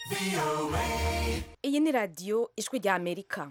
iyi ni radiyo ijwi rya amerika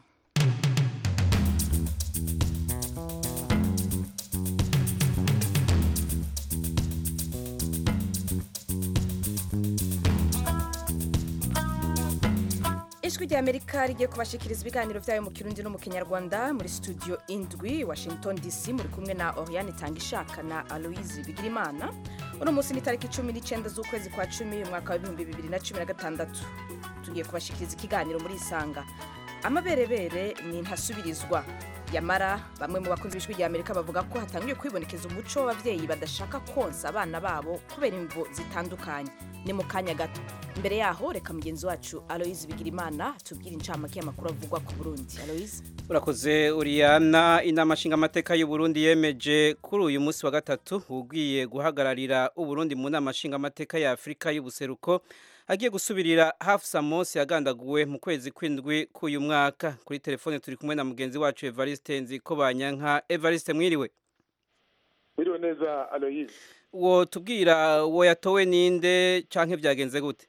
ijwi rya amerika rigiye kubashikiriza ibiganiro byayo mu kirundi no mu kinyarwanda muri studio indwi washington dc muri kumwe na oriane tangishaka na aloise bigirimana uno munsi ni tariki cumi n'icyenda z'ukwezi kwa cumi umwaka w'ibihumbi bibiri na cumi na gatandatu tugiye kubashikiriza ikiganiro muri isanga amaberebere ni ntasubirizwa yamara bamwe mu bakunzi b'ijwi rya amerika bavuga ko hatangiye kwibonekeza umuco w'ababyeyi badashaka konsa abana babo kubera imvo zitandukanye ni mu kanya gato imbere yaho reka mugenzi wacu aloise bigirimana tubwire incamake y'amakuru avugwa ku burundi aloise urakoze uriyana inama nshingamateka y'uburundi yemeje kuri uyu munsi wa gatatu ugiye guhagararira uburundi mu nama nshingamateka ya afurika y'ubuseruko agiye gusubirira hafu samosi yagandaguwe mu kwezi kw'indwi k'uyu mwaka kuri telefone turi kumwe na mugenzi wacu evariste nziko banyanka evariste mwiriwe Mwiriwe neza Aloise. uwo tubwira uwo yatowe ninde canke byagenze gute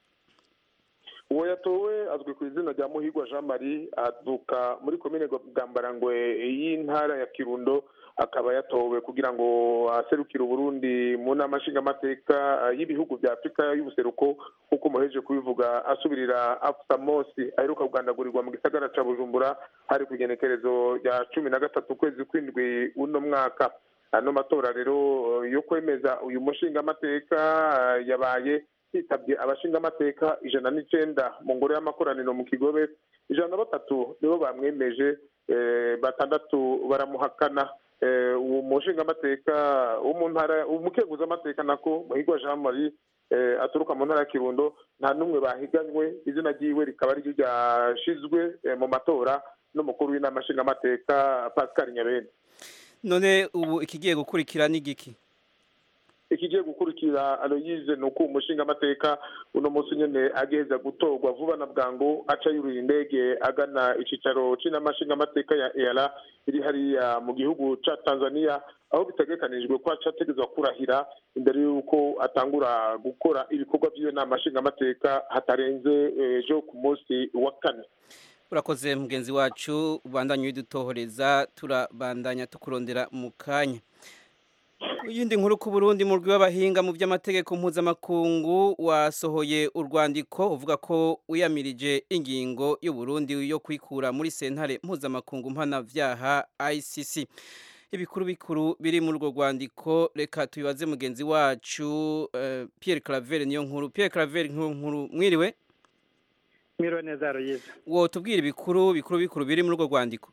Uwo yatowe azwi ku izina rya Muhigwa Jean Marie aduka muri komine Bwambarangwe y'intara ya Kirundo akaba yatowe kugira ngo aserukire Uburundi mu nama nshingamateka y'ibihugu bya Afurika y'ubuseruko nk'uko muheje kubivuga asubirira Afsa Mosi aheruka kugandagurirwa mu gisagara ca Bujumbura hari ku igenekerezo rya cumi na gatatu ukwezi kw'indwi uno mwaka ano matora rero yo kwemeza uyu mushingamateka yabaye hitabye abashingamateka ijana n'icenda mu ngoro y'amakoraniro mu kigobe ijana na batatu nibo bamwemeje batandatu baramuhakana uwo mushingamateka wo mu ntara umukenguzamateka nako muhigwa jean marie aturuka mu ntara ya kirundo nta n'umwe bahiganywe izina ryiwe rikaba ariryo ryashizwe mu matora n'umukuru w'inama nshingamateka pascal nyabene none ubu ikigiye gukurikira n'igiki ikigiye gukurikira aloyize ni uko umushingamateka uno munsi nyene agiheza gutorwa vuba na bwangu aca yurira indege agana icicaro c'inamashingamateka ya EALA iri hariya mu gihugu ca Tanzania aho bitegekanijwe ko aca ategerezwa kurahira imbere y'uko atangura gukora ibikorwa vy'iyo nama nshingamateka hatarenze ejo ku munsi wa kane urakoze mugenzi wacu ubandanye widutohoreza turabandanya tukurondera mu kanya iyindi nkuru ku Burundi mu rw'abahinga mu by'amategeko mpuzamakungu wasohoye urwandiko uvuga ko wiyamirije ingingo y'u Burundi yo kwikura muri sentare mpuzamakungu mpanavyaha ICC ibikuru bikuru biri muri urwo rwandiko reka tubibaze mugenzi wacu uh, Pierre Claver niyo nkuru Pierre Claver nkuru mwiriwe mwiriwe neza Royiza wo tubwire ibikuru bikuru bikuru biri muri urwo rwandiko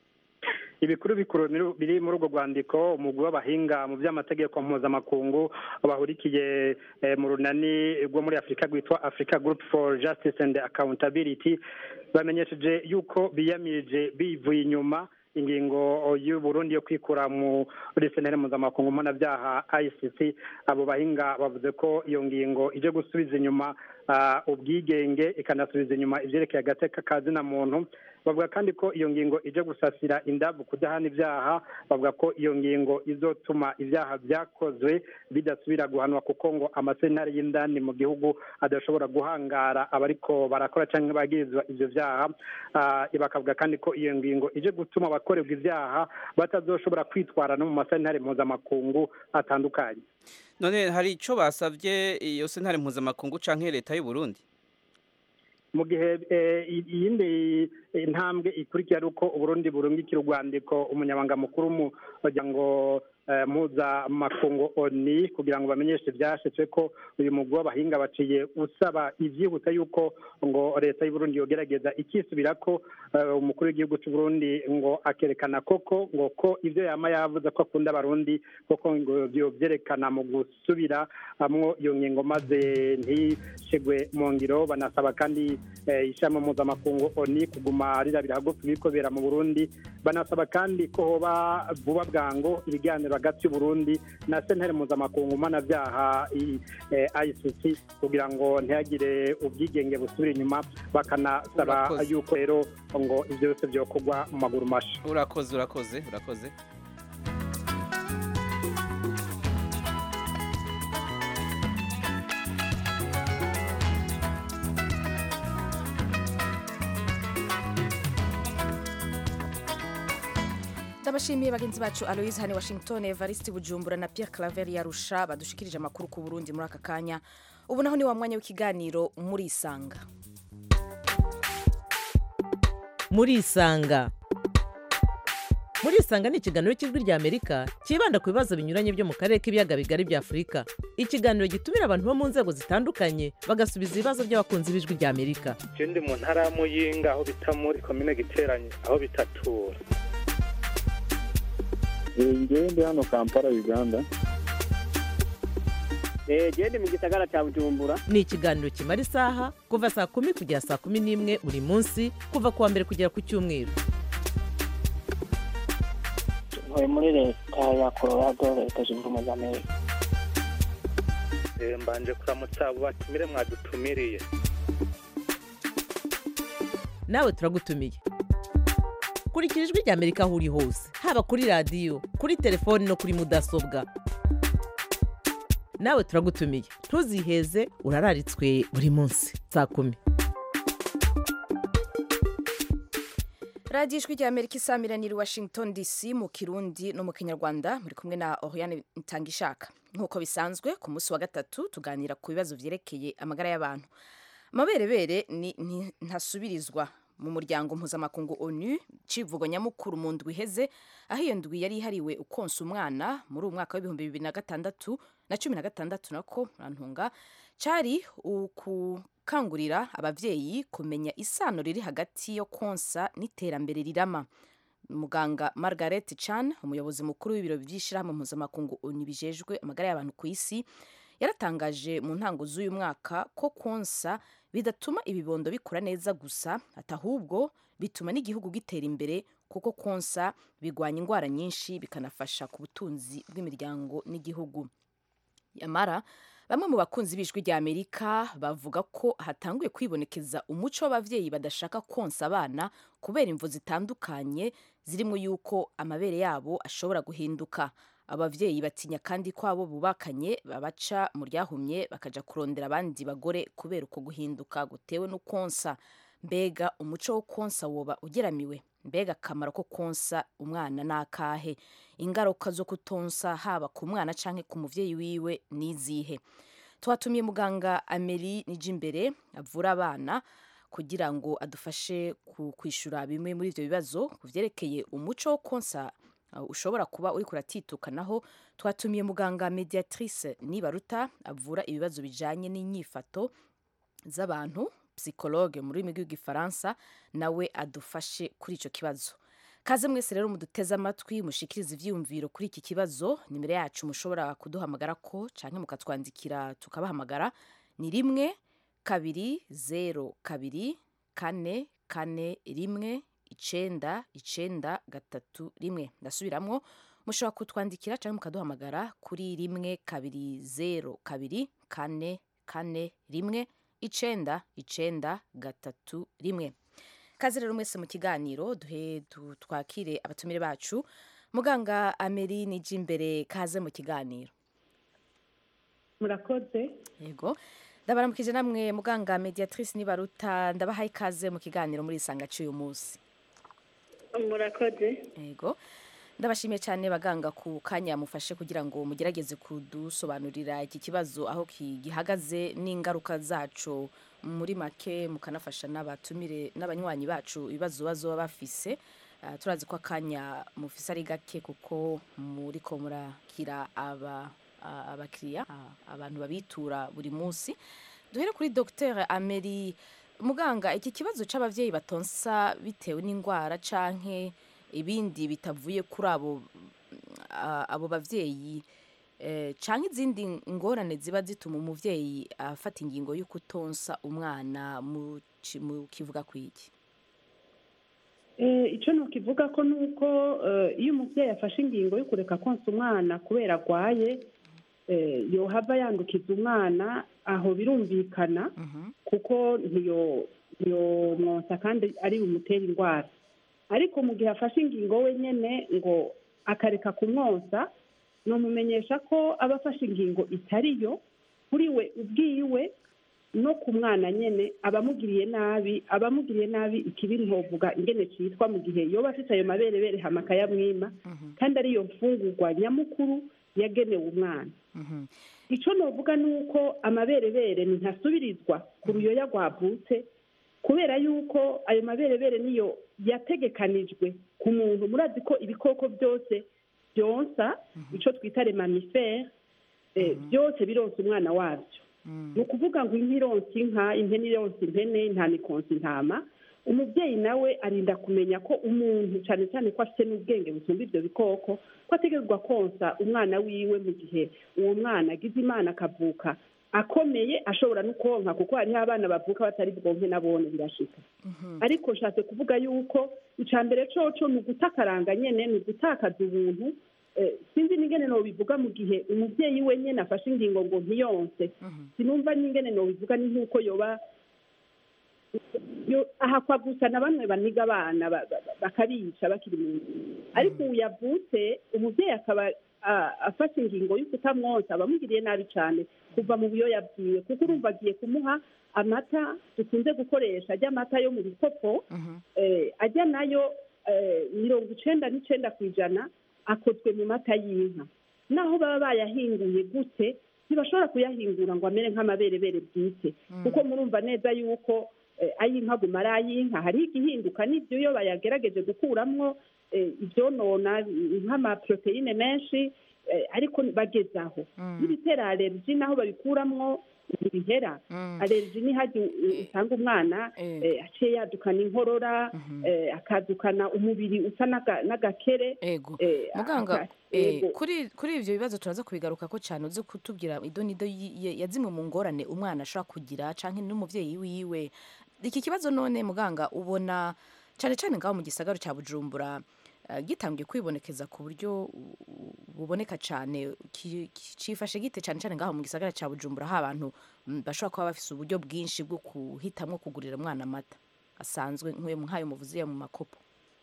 ibikuru bikuru biri muri urwo rwandiko umugwi w'abahinga mu by'amategeko mpuzamakungu bahurikiye mu runani rwo muri afurika rwitwa africa group for justice and accountability bamenyesheje yuko biyamirije bivuye inyuma ingingo y'uburundi yo kwikura muri senere mpuzamakungu mpanabyaha ICC abo bahinga bavuze ko iyo ngingo ije gusubiza inyuma ubwigenge ikanasubiza inyuma ivyerekeye agateka ka zina muntu bavuga kandi ko iyo ngingo ije gusasira indavu kudahana ibyaha bavuga ko iyo ngingo izotuma ibyaha byakozwe bidasubira guhanwa kuko ngo amasenari y'indani mu gihugu adashobora guhangara abariko barakora cyangwa bagirizwa ivyo vyaha bakavuga kandi ko iyo ngingo ije gutuma abakorerwa ibyaha batazoshobora kwitwara no mu masenari mpuzamakungu atandukanye none hari ico basavye iyo sentare mpuzamakungu canke leta y'u Burundi mu gihe iyindi intambwe ikurikira ari uko uburundi burungikira urwandiko umunyabanga mukuru w'umuryango mpuzamakungu oni kugira ngo bamenyeshe ibyashitswe ko uyu mugwi w'abahinga baciye usaba ibyihuta yuko ngo leta y'uburundi yogerageza ikisubira ko umukuru w'igihugu cy'uburundi ngo akerekana koko ngo ko ibyo yama yavuze ko akunda abarundi koko ngo byerekana mu gusubira amwo iyo ngingo maze ntishigwe mu ngiro banasaba kandi ishami mpuzamakungu oni kuguma rirabira hagufi ibikobera mu burundi banasaba kandi ko hoba vuba bwango ibiganiro hagati y'uburundi na sentare mpuzamakungu mpanabyaha ICC kugira ngo ntihagire ubwigenge busubira inyuma bakanasaba yuko rero ngo ibyo byose byokorwa mu maguru masha urakoze urakoze urakoze ndabashimiye bagenzi bacu aloise hane washington evariste bujumbura na pierre claver yarusha badushikirije amakuru ku burundi muri aka kanya ubu naho ni wa mwanya w'ikiganiro murisanga murisanga murisanga ni ikiganiro cy'ijwi rya amerika cyibanda ku bibazo binyuranye byo mu karere k'ibiyaga bigari bya afurika ikiganiro gitumira abantu bo mu nzego zitandukanye bagasubiza ibibazo by'abakunzi b'ijwi rya amerika je ndi mu ntara ya muyinga aho bita muri komine giteranye aho bitatura ngewe ndi hano kampala uganda genda mu gisagara cya bujumbura ni ikiganiro kimara isaha kuva saa kumi kugera saa kumi n'imwe buri munsi kuva ku wa mbere kugera ku cyumweru ntuye muri leta ya colorado leta zunze ubumwe za amerika Eh, mbanje kuramutsa abo batumire mwadutumiriye nawe turagutumiye kurikira ijwi rya amerika aho uri hose haba kuri radiyo kuri telefoni no kuri mudasobwa nawe turagutumiye ntuziheze urararitswe buri munsi saa kumi radiyo ijwi rya amerika isamiraniye washington dc mu kirundi no mu kinyarwanda muri kumwe na oriane ntangishaka nk'uko bisanzwe ku munsi wa gatatu tuganira ku bibazo byerekeye amagara y'abantu amaberebere ni ni- ntasubirizwa mu muryango mpuzamakungu onu civugo nyamukuru mu ndwi iheze aho iyo ndwi yari ihariwe ukonsa umwana muri uwo mwaka w'ibihumbi bibiri na gatandatu na cumi na gatandatu nako murantunga cari ukukangurira abavyeyi kumenya isano riri hagati yo konsa n'iterambere rirama muganga margaret chan umuyobozi mukuru w'ibiro by'ishyirahamwe mpuzamakungu onu bijejwe amagara y'abantu ku isi yaratangaje mu ntango z'uyu mwaka ko konsa bidatuma ibibondo bikura neza gusa ati ahubwo bituma n'igihugu gitera imbere kuko konsa bigwanya indwara nyinshi bikanafasha ku butunzi bw'imiryango n'igihugu yamara bamwe mu bakunzi b'ijwi rya amerika bavuga ko hatanguye kwibonekeza umuco w'abavyeyi badashaka konsa abana kubera imvu zitandukanye zirimo yuko amabere yabo ashobora guhinduka abavyeyi batinya kandi ko abo bubakanye babaca mu ryahumye bakaja kurondera abandi bagore kubera uko guhinduka gutewe no konsa mbega umuco wo konsa woba ugeramiwe mbega akamaro ko konsa umwana n'akahe ingaruka zo kutonsa haba ku mwana canke ku muvyeyi wiwe n'izihe twatumiye muganga ameri nijimbere avura abana kugira ngo adufashe ku- kwishura bimwe muri ivyo bibazo ku vyerekeye umuco wo konsa uh, ushobora kuba uriko uratitukanaho twatumiye muganga mediatrice nibaruta avura ibibazo bijanye n'inyifato z'abantu psychologue mu rurimi rw'igifaransa nawe adufashe kuri icyo kibazo kaze mwese rero muduteze amatwi mushikirize ivyiyumviro kuri iki kibazo nimero yacu mushobora kuduhamagara ko canke mukatwandikira tukabahamagara ni rimwe kabiri zero kabiri kane kane rimwe icenda icenda gatatu rimwe ndasubiramwo mushobora kutwandikira canke mukaduhamagara kuri rimwe kabiri zero kabiri kane kane rimwe icenda icenda gatatu rimwe kaze rero mwese mu kiganiro duhe du- twakire abatumire bacu muganga ameri nije imbere kaze mu kiganiro murakoze yego ndabaramukije namwe muganga mediatrice nibaruta ndabahaye ikaze mu kiganiro muri isanga cy'uyu munsi murakoze yego ndabashimiye cyane baganga ku kanya mufashe kugira ngo mugerageze kudusobanurira iki kibazo aho ki- gihagaze n'ingaruka zacu muri make mukanafasha n'abatumire n'abanywanyi bacu ibibazo bazoba bafise Ah, turazi ko akanya mufise ari gake kuko muriko murakira aba a- abakiriya a- abantu babitura buri munsi duhere kuri dr ameri muganga iki kibazo c'abavyeyi batonsa bitewe n'indwara canke ibindi bitavuye kuri abo a- abo bavyeyi eh, canke izindi ngorane ziba zituma umuvyeyi afata ingingo yo kutonsa umwana mu ci- mu kivuga kwiki Eh, icyo nukivuga ko ni uko eh, iyo umubyeyi afashe ingingo yo kureka konsa umwana kubera arwaye eh, yohava yandukiza umwana aho birumvikana kuko ntiyo ntiyomwonsa kandi ari bumutere indwara ariko mu gihe afashe ingingo wenyine ngo akareka kumwonsa ni umumenyesha ko aba afashe ingingo itari yo kuri we ubwiwe no ku mwana nyene abamugiriye nabi abamugiriye nabi ikibi ntovuga ingene citwa mu gihe yoba afite ayo maberebere hama akayamwima kandi ariyo mfungurwa nyamukuru yagenewe umwana icyo novuga ni uko amaberebere ntasubirizwa ku ruyoya rwavutse kubera yuko ayo maberebere niyo yategekanijwe ku muntu murazi ko ibikoko byose byonsa icyo twita remamifere byose bironsa umwana wabyo ni ukuvuga ngo inka ironsa inka impene ironsa impene intama ikonsa intama umubyeyi nawe arinda kumenya ko umuntu cyane cyane ko afite n'ubwenge busumba ibyo bikoko ko ategerezwa konsa umwana wiwe mu gihe uwo mwana agize imana akavuka akomeye ashobora no konka kuko hariho abana bavuka batari bwonke nabone birashika ariko nshatse kuvuga yuko icya mbere coco ni ugutakaranga nyene ni ugutakaza ubuntu Eh, sinzi n'ingene nobivuga mu gihe umubyeyi we nyene afashe ingingo ngo ntiyonse sinumva n'ingene nobivuga ni nk'uko yoba yo- ahakwa gusa na bamwe baniga abana ba- ba- ba- bakabica bakiri mu nzu ariko ubu yavutse umubyeyi akaba ah, afashe ingingo yo kutamwonsa abamugiriye nabi cyane kuva mu buyoya bwiwe kuko urumva agiye kumuha amata dukunze gukoresha ajya amata yo mu bikopo eh, ajya nayo eh, mirongo icenda n'icenda ku ijana akozwe mu mata y'inka naho baba bayahinguye gute ntibashobora kuyahingura ngo amere nk'amaberebere bwite kuko murumva neza yuko eh, ay'inka aguma ari ay'inka hariho igihinduka n'ibyo iyo bayagerageje gukuramwo eh, ibyonona nk'amaproteine menshi eh, ariko bageze aho n'ibitera alergi naho babikuramwo ntibihera alergi ni hajya usanga umwana eh, aciye yadukana inkorora eh, akadukana umubiri usa n'aga- n'agakere ego eh, muganga aka- eh, ego. kuri kuri ivyo bibazo turaza kubigaruka ko cyane uzi kutubwira idonido yi- ye- ya zimwe mu ngorane umwana ashobora kugira canke n'umuvyeyi wiwe iki kibazo none muganga ubona cyane cyane ngaho mu gisagaro cya bujumbura eh, gitangiye kwibonekeza ku buryo u- u- buboneka cyane ki- ki- cifashe gite cyane cyane ngaho mu gisagara cya bujumbura aho abantu mm, bashobora kuba bafise uburyo bwinshi bwo kuhitamwo kugurira umwana amata asanzwe nk'uyo nk'ayo muvuze mu makopo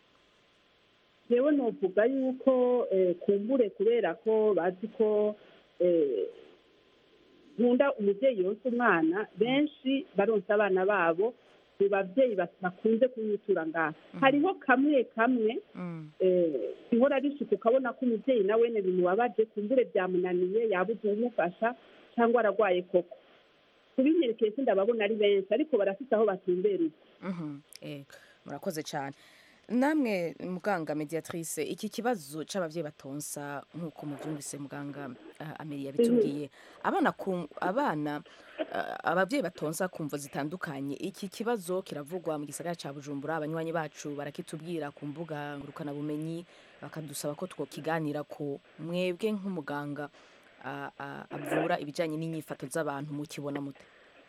yewe novuga yuko eh, kumbure kubera ko bazi ko eh, nkunda umubyeyi yonsa umwana benshi baronsa abana babo mu babyeyi bas- bakunze kumwitura ngaha hariho kamwe kamwe eh, ihora rishika ukabona ko umubyeyi nawe ne bimubabaje kumbure byamunaniye yabuze uwumufasha cyangwa aragwaye koko kubinyerekeye sindababona ari benshi ariko barafite aho batumbereye Mhm, eh, murakoze cyane namwe muganga mediatrice iki kibazo c'abavyeyi batonsa nk'uko muvyumvise muganga uh, ameri yabitubwiye abana ku, abana uh, abavyeyi batonsa kumvo zitandukanye iki kibazo kiravugwa mu gisagara ca bujumbura abanywanyi bacu barakitubwira ku mbuga ngurukana bumenyi bakadusaba ko twokiganira ko mwebwe nk'umuganga uh, uh, avura ibijanye n'inyifato z'abantu mukibona mute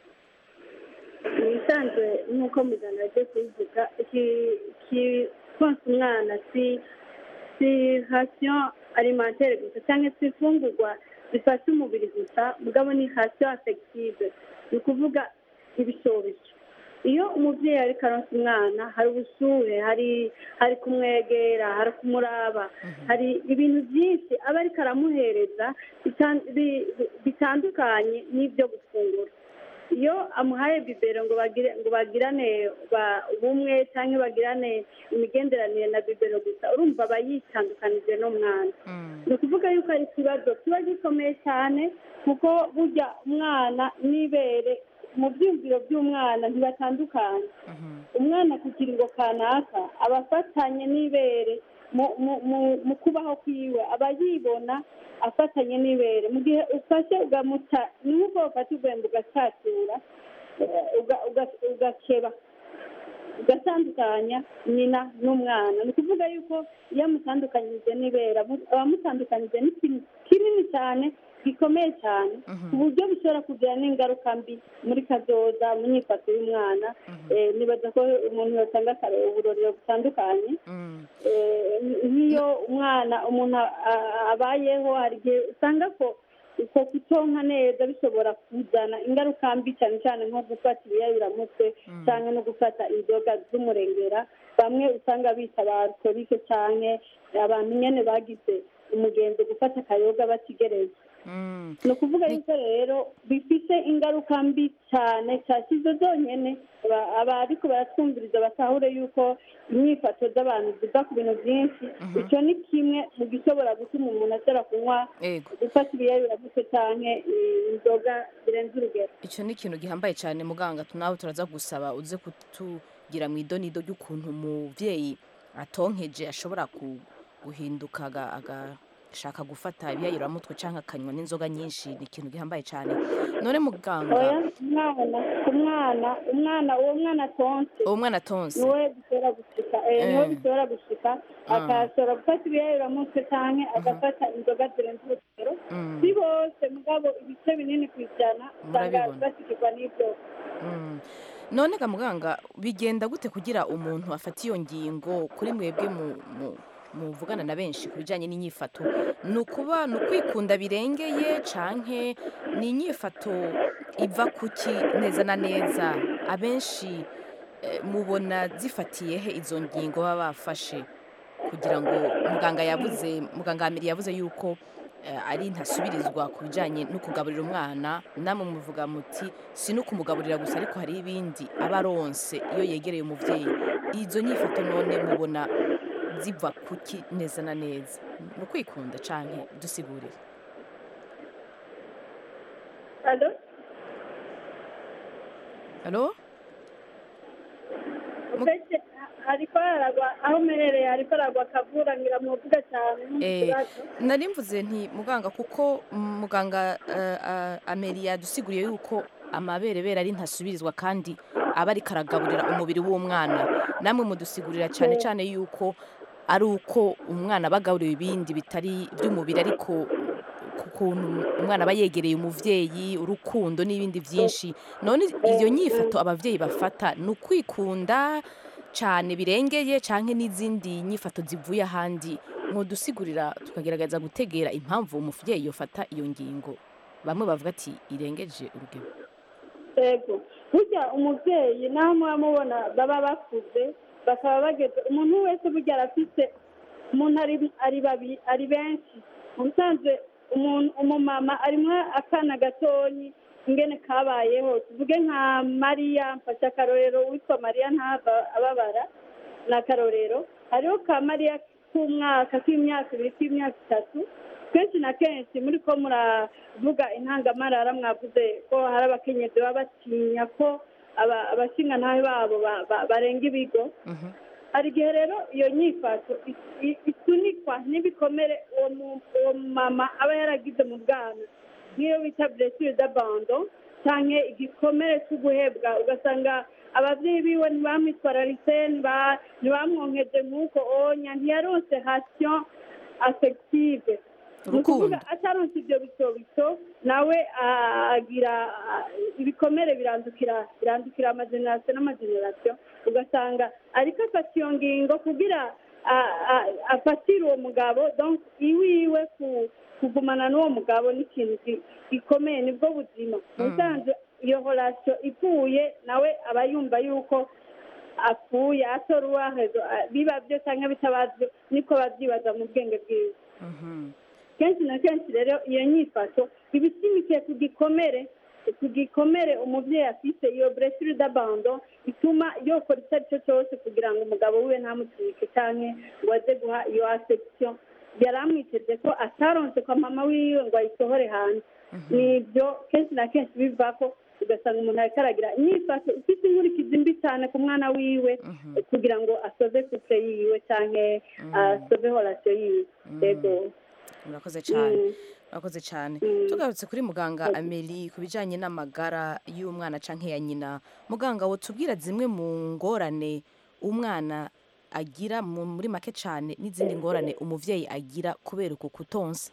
ibisanzwe nk'uko muganga yagiye kubivuga iki konsa umwana si si rasiyo alimentaire gusa cyangwa se imfungurwa zifasha umubiri gusa mugabo ni rasiyo afegitive ni ukuvuga ibishobisho iyo umubyeyi ariko aronsa umwana hari ubushuhe hari hari kumwegera hari kumuraba hari ibintu byinshi aba ariko aramuhereza bitan- bi- bi- bitandukanye n'ibyo gufungura iyo amuhaye bibero ngo bagire ngo bagirane ba- ubumwe cyangwa bagirane imigenderanire na bibero gusa urumva aba yitandukanije n'umwana ni ukuvuga yuko ari ikibazo kiba gikomeye cyane kuko burya umwana n'ibere mu byumviro by'umwana ntibatandukanye umwana ku kiringo kanaka aba afatanye n'ibere mu- mu- mu- mu kubaho kwiwe aba yibona afatanye n'ibere mu gihe ufashe ugamuta ni nk'uko ufata urwembe ugacatura eh, uga- uga- ugakeba ugatandukanya nyina n'umwana ni ukuvuga yuko iyo amutandukanyije n'ibera amu- aba amutandukanyije n'ikintu kinini cyane gikomeye cyane ku buryo bishobora kugira n'ingaruka mbi muri kazoza mu myifato y'umwana Eh, nibaza ko umuntu yatanga akareba uburorero butandukanye Eh, nk'iyo umwana umuntu a- a- abayeho hari igihe usanga ko uko kutonka neza bishobora kuzana ingaruka mbi cyane cyane nko gufata ibiyayuramutwe cyangwa no gufata inzoga z'umurengera bamwe usanga bita ba alkorike cyane abantu nyene bagize umugenzi gufata akayoga batigereza ni ukuvuga yuko rero bifite ingaruka mbi cyane cyane izo zonyine aba- abariko baratwumviriza batahure yuko inyifato z'abantu ziva ku bintu byinshi icyo ni kimwe mu gishobora gutuma umuntu ashobora kunywa Ego. gufata ibiyayuramutwe canke eh, inzoga zirenze urugero icyo ni ikintu gihambaye cyane muganga tu- nawe turaza gusaba uze kutugira mu idonido ry'ukuntu umubyeyi atonkeje ashobora ku- guhinduka aga- agashaka gufata ibiyayuramutwe cyangwa akanywa n'inzoga nyinshi ni ikintu gihambaye cyane none muganga oya umwana umwana umwana uwo mwana atonse uwo mwana atonse niwe bishobora gushika eh, niwe Eh. bishobora gushika Ah. akashobora gufata ibiyayuramutwe canke agafata inzoga zirenze urugero Mm. si bose mugabo ibice binini ku ijana usanga Murabibona. bashikirwa n'ibyo Mm. none ga muganga bigenda gute kugira umuntu afata iyo ngingo kuri mwebwe mu mu- muvugana na benshi ku bijyanye n'inyifato ni ukuba ni ukwikunda birengeye canke ni inyifato iva kuki neza na neza abenshi eh, mubona zifatiye he izo ngingo baba bafashe kugira ngo muganga yavuze muganga Hamiri yavuze yuko eh, ari ntasubirizwa ku bijyanye no kugaburira umwana namwe muvuga muti si no kumugaburira gusa ariko hari ibindi aba aronse iyo yegereye umubyeyi izo nyifato none mubona ziva kuki neza na neza ni ukwikunda cyane dusigurire alo alo Ufite hariko haragwa aho umerereye hariko haragwa akavura ngira muvuga cyane Eh, n'ikibazo nari mvuze nti muganga kuko mm, muganga eh, ah, ameri yadusiguriye yuko amaberebere ari ntasubirizwa kandi aba ariko aragaburira umubiri w'umwana namwe mudusigurira cyane cyane yuko ari uko umwana aba agaburiwe ibindi bitari iby'umubiri ariko ku kuntu umwana aba yegereye umuvyeyi urukundo n'ibindi byinshi none iyo nyifato abavyeyi bafata ni ukwikunda cyane birengeye canke n'izindi nyifato zivuye ahandi mwodusigurira tukagerageza gutegera impamvu umuvyeyi yofata iyo ngingo bamwe bavuga ati irengeje urugero yego burya umubyeyi naho muba mubona baba bakuze bakaba bageze umuntu wese burya arafite umuntu ari ari babi ari benshi mu bisanzwe umuntu umumama arimo akana gatonyi ingene kabayeho tuvuge nka mariya mfashe akarorero witwa mariya ntava ababara ni akarorero hariho ka mariya k'umwaka k'imyaka ibiri k'imyaka itatu kenshi na kenshi muri ko muravuga intangamarara mwavuze ko hari abakenyezi baba batinya ko aba- abashingantahe babo ba- ba- barenga ibigo hari igihe rero iyo nyifato i- i- isunikwa n'ibikomere uwo mu- uwo mama aba yaragize mu bwana nk'iyo bita blessure d'abandon cyangwa igikomere cyo guhebwa ugasanga ababyeyi biwe ntibamwitwararitse ntiba- ntibamwonkeje nk'uko onya ntiyaronse hasiyo affective ni ukuvuga ataronse ibyo bitobito nawe ah, agira ah, ibikomere birandukira birandukira amagenerasiyo n'amagenerasiyo ugasanga ariko afata iyo ngingo kugira ah, ah, afatire uwo mugabo donc iwiwe ku- kugumana n'uwo mugabo ni ikintu gi- gikomeye nibwo buzima ubusanzwe iyo horasiyo ipfuye nawe aba yumva yuko apfuye atora uwahezo ah, biba byo cyangwa bitaba byo niko babyibaza mu bwenge bwiwe kenshi na kenshi rero iyo nyifato iba ishimikiye ku gikomere ku gikomere umubyeyi afite iyo blessure d'abandon ituma yokora icyo ari cyo cyose kugira ngo umugabo wiwe ntamucike cyangwa ngo aze guha iyo affection yari amwiteze ko ataronse kwa mama wiwe ngo ayisohore hanze ni ibyo kenshi na kenshi biva ko ugasanga umuntu ariko aragira inyifato ifite inkurikizi mbi cyane ku mwana wiwe kugira ngo asoze couple yiwe cyangwa asoze horasiyo yiwe yego murakoze cyane Mm. murakoze cyane tugarutse kuri muganga ameli ku bijyanye n'amagara y'umwana cyangwa ya nyina muganga tubwira zimwe mu ngorane umwana agira mu- muri make cyane n'izindi ngorane umubyeyi agira kubera uku kutonsa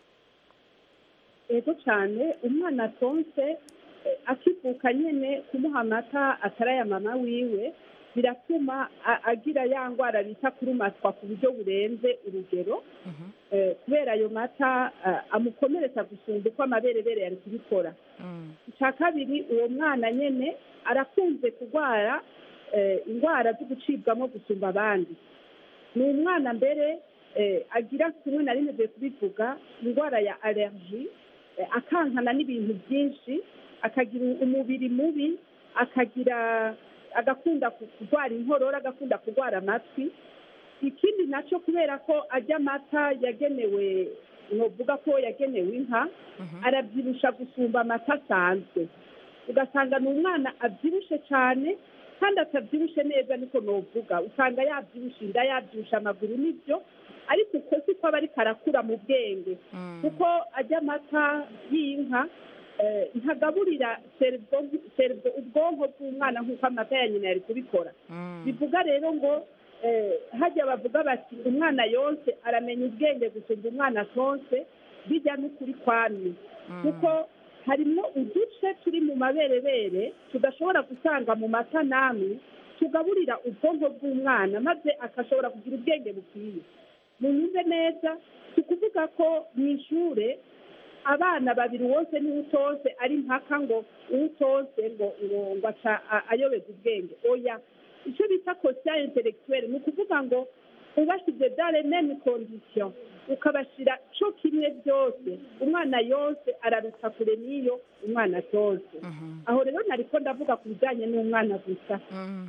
yego cyane umwana atonse eh, akivuka nyine kumuha amata atari aya mama wiwe biratuma a- agira ya ndwara bita kurumatwa ku buryo burenze urugero Eh, kubera ayo mata eh, amukomeretsa gusumba uko amaberebere yari kubikora icya kabiri uwo mwana nyine arakunze kurwara eh, indwara zo gucibwamo gusumba abandi ni umwana mbere eh, agira kimwe na rimwe tugiye kubivuga indwara ya allergie eh, akankana n'ibintu byinshi akagira umubiri mubi akagira agakunda ku- kurwara inkorora agakunda kurwara amatwi ikindi nacyo kubera ko ajya amata yagenewe novuga ko yagenewe inka arabyibusha gusumba amata asanzwe ugasanga ni umwana abyibushe cyane kandi atabyibushe neza niko novuga usanga yabyibushe inda yabyibushe amaguru nibyo ariko uko si ko aba ariko arakura mu bwenge kuko ajya amata y'inka eh, ntagaburira cerveau- cerveau- ubwonko bw'umwana nk'uko amata ya nyina yari kubikora bivuga rero ngo eh, hajya bavuga bati umwana yonse aramenya ubwenge gusumba umwana atonse bijya n'ukuri kwamye kuko harimo uduce turi mu maberebere tudashobora gusanga mu mata namwe tugaburira ubwonko bw'umwana maze akashobora kugira ubwenge bukwiye munyumve neza si ukuvuga ko mu ishuri abana babiri wose niwe utose ari mpaka ngo uwutose ngo ngo ngo aca a- ayoberwa ubwenge oya icyo bita kosiya intellectuelle ni ukuvuga ngo ubashyize dans les mêmes conditions ukabashyira cyo kimwe byose umwana yose araruta kure n'iyo umwana atose aho rero nariko ndavuga ku bijyanye n'umwana gusa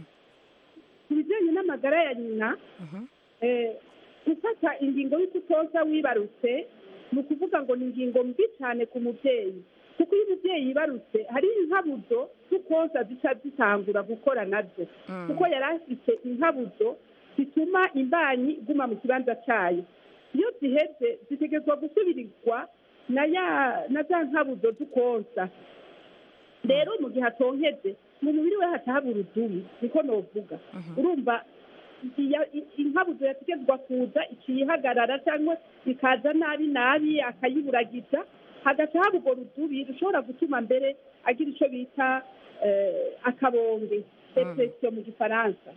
ku bijyanye n'amagara ya nyina eh, gufata ingingo y'ukutoza wibarutse ni ukuvuga ngo ni ingingo mbi cyane ku mubyeyi kuko iyo umubyeyi yibarutse hari inkabuzo z'ukoza zica zitangura gukora nabyo kuko yari afite inkabuzo zituma imbanyi iguma mu kibanza cyayo iyo ziheze zitegerezwa gusubirirwa na ya na za nkabuzo z'ukonsa rero mu gihe atonkeje mu mubiri we haca haba urudubi niko novuga urumva iya- i- inkabuzo yategetswa kuza ikiyihagarara cyangwa ikaza nabi nabi akayiburagiza hagaca haba urwo rudubi rushobora gutuma mbere agira icyo bita eh, akabonge depression mu gifaransa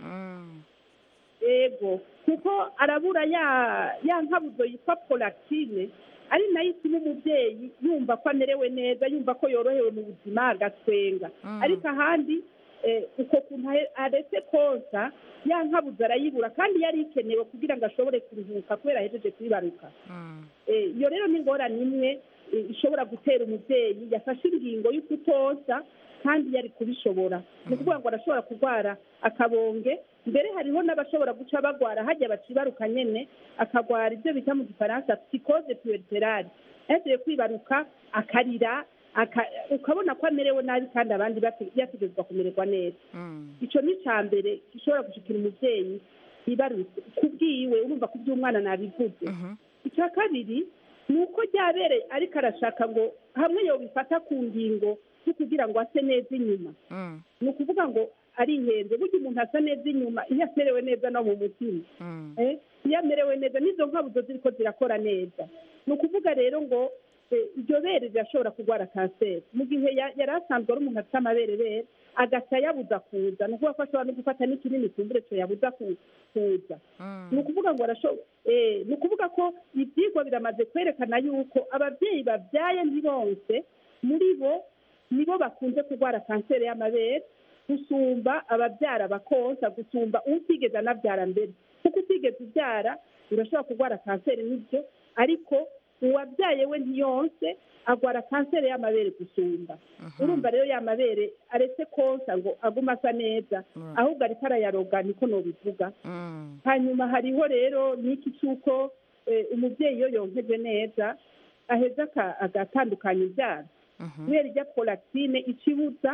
yego kuko arabura ya ya nkabuzo yitwa prolactine ari nayo ituma umubyeyi yumva ko amerewe neza yumva ko yorohewe mu buzima agatwenga ariko ahandi eh, uko kuntu ahe- aretse konsa ya nkabuzo arayibura kandi yari ikenewe kugira ngo ashobore kuruhuka kubera ahejeje kuyibaruka Eh, iyo rero ni ingorane imwe eh, ishobora gutera umubyeyi yafashe ingingo yo kutosa kandi yari kubishobora ni ukuvuga ngo arashobora kurwara akabonge mbere hariho n'abashobora guca bagwara hajya bacibaruka nyene akagwara ibyo bita mu gifaransa psychose puerperale yagiye kwibaruka akarira aka- ukabona ko amerewe nabi kandi abandi bate- yategerezwa kumererwa neza icyo ni icya mbere gishobora gushikira umubyeyi yibarutse kubwiwe urumva ko iby'umwana nabivuze icya kabiri ni uko ryabereye ariko arashaka ngo hamwe yobifata ku ngingo zo kugira ngo ase neza inyuma ni ukuvuga ngo arihenze burya umuntu asa neza inyuma iyo amerewe neza no mu mutima Eh, iyo amerewe neza n'izo nkabuzo ziri ko zirakora neza ni ukuvuga rero ngo eh, iryo bere rirashobora kurwara kanseri mu gihe ya- yari asanzwe ari umuntu afite amaberebere agaca yabuza kuza ni ukuvuga ko ashobora no gufata n'ikinini kumbure cyo yabuza ku- kuza ni ukuvuga ngo arasho- eh, ni ukuvuga ko ibyigwa biramaze kwerekana yuko ababyeyi babyaye ntibonse muri bo nibo bakunze kurwara kanseri y'amabere gusumba ababyara bakonsa gusumba utigeze anabyara mbere kuko utigeze ubyara urashobora kurwara kanseri n'ibyo ariko uwabyaye we ntiyonse agwara kanseri y'amabere gusumba urumva rero y'amabere aretse konsa ngo agume asa neza ahubwo ariko arayaroga niko nobivuga hanyuma hariho rero n'iki cy'uko eh, umubyeyi iyo yonkeje neza aheza aka- agatandukanya ibyara kubera ijya prolactine ikibuza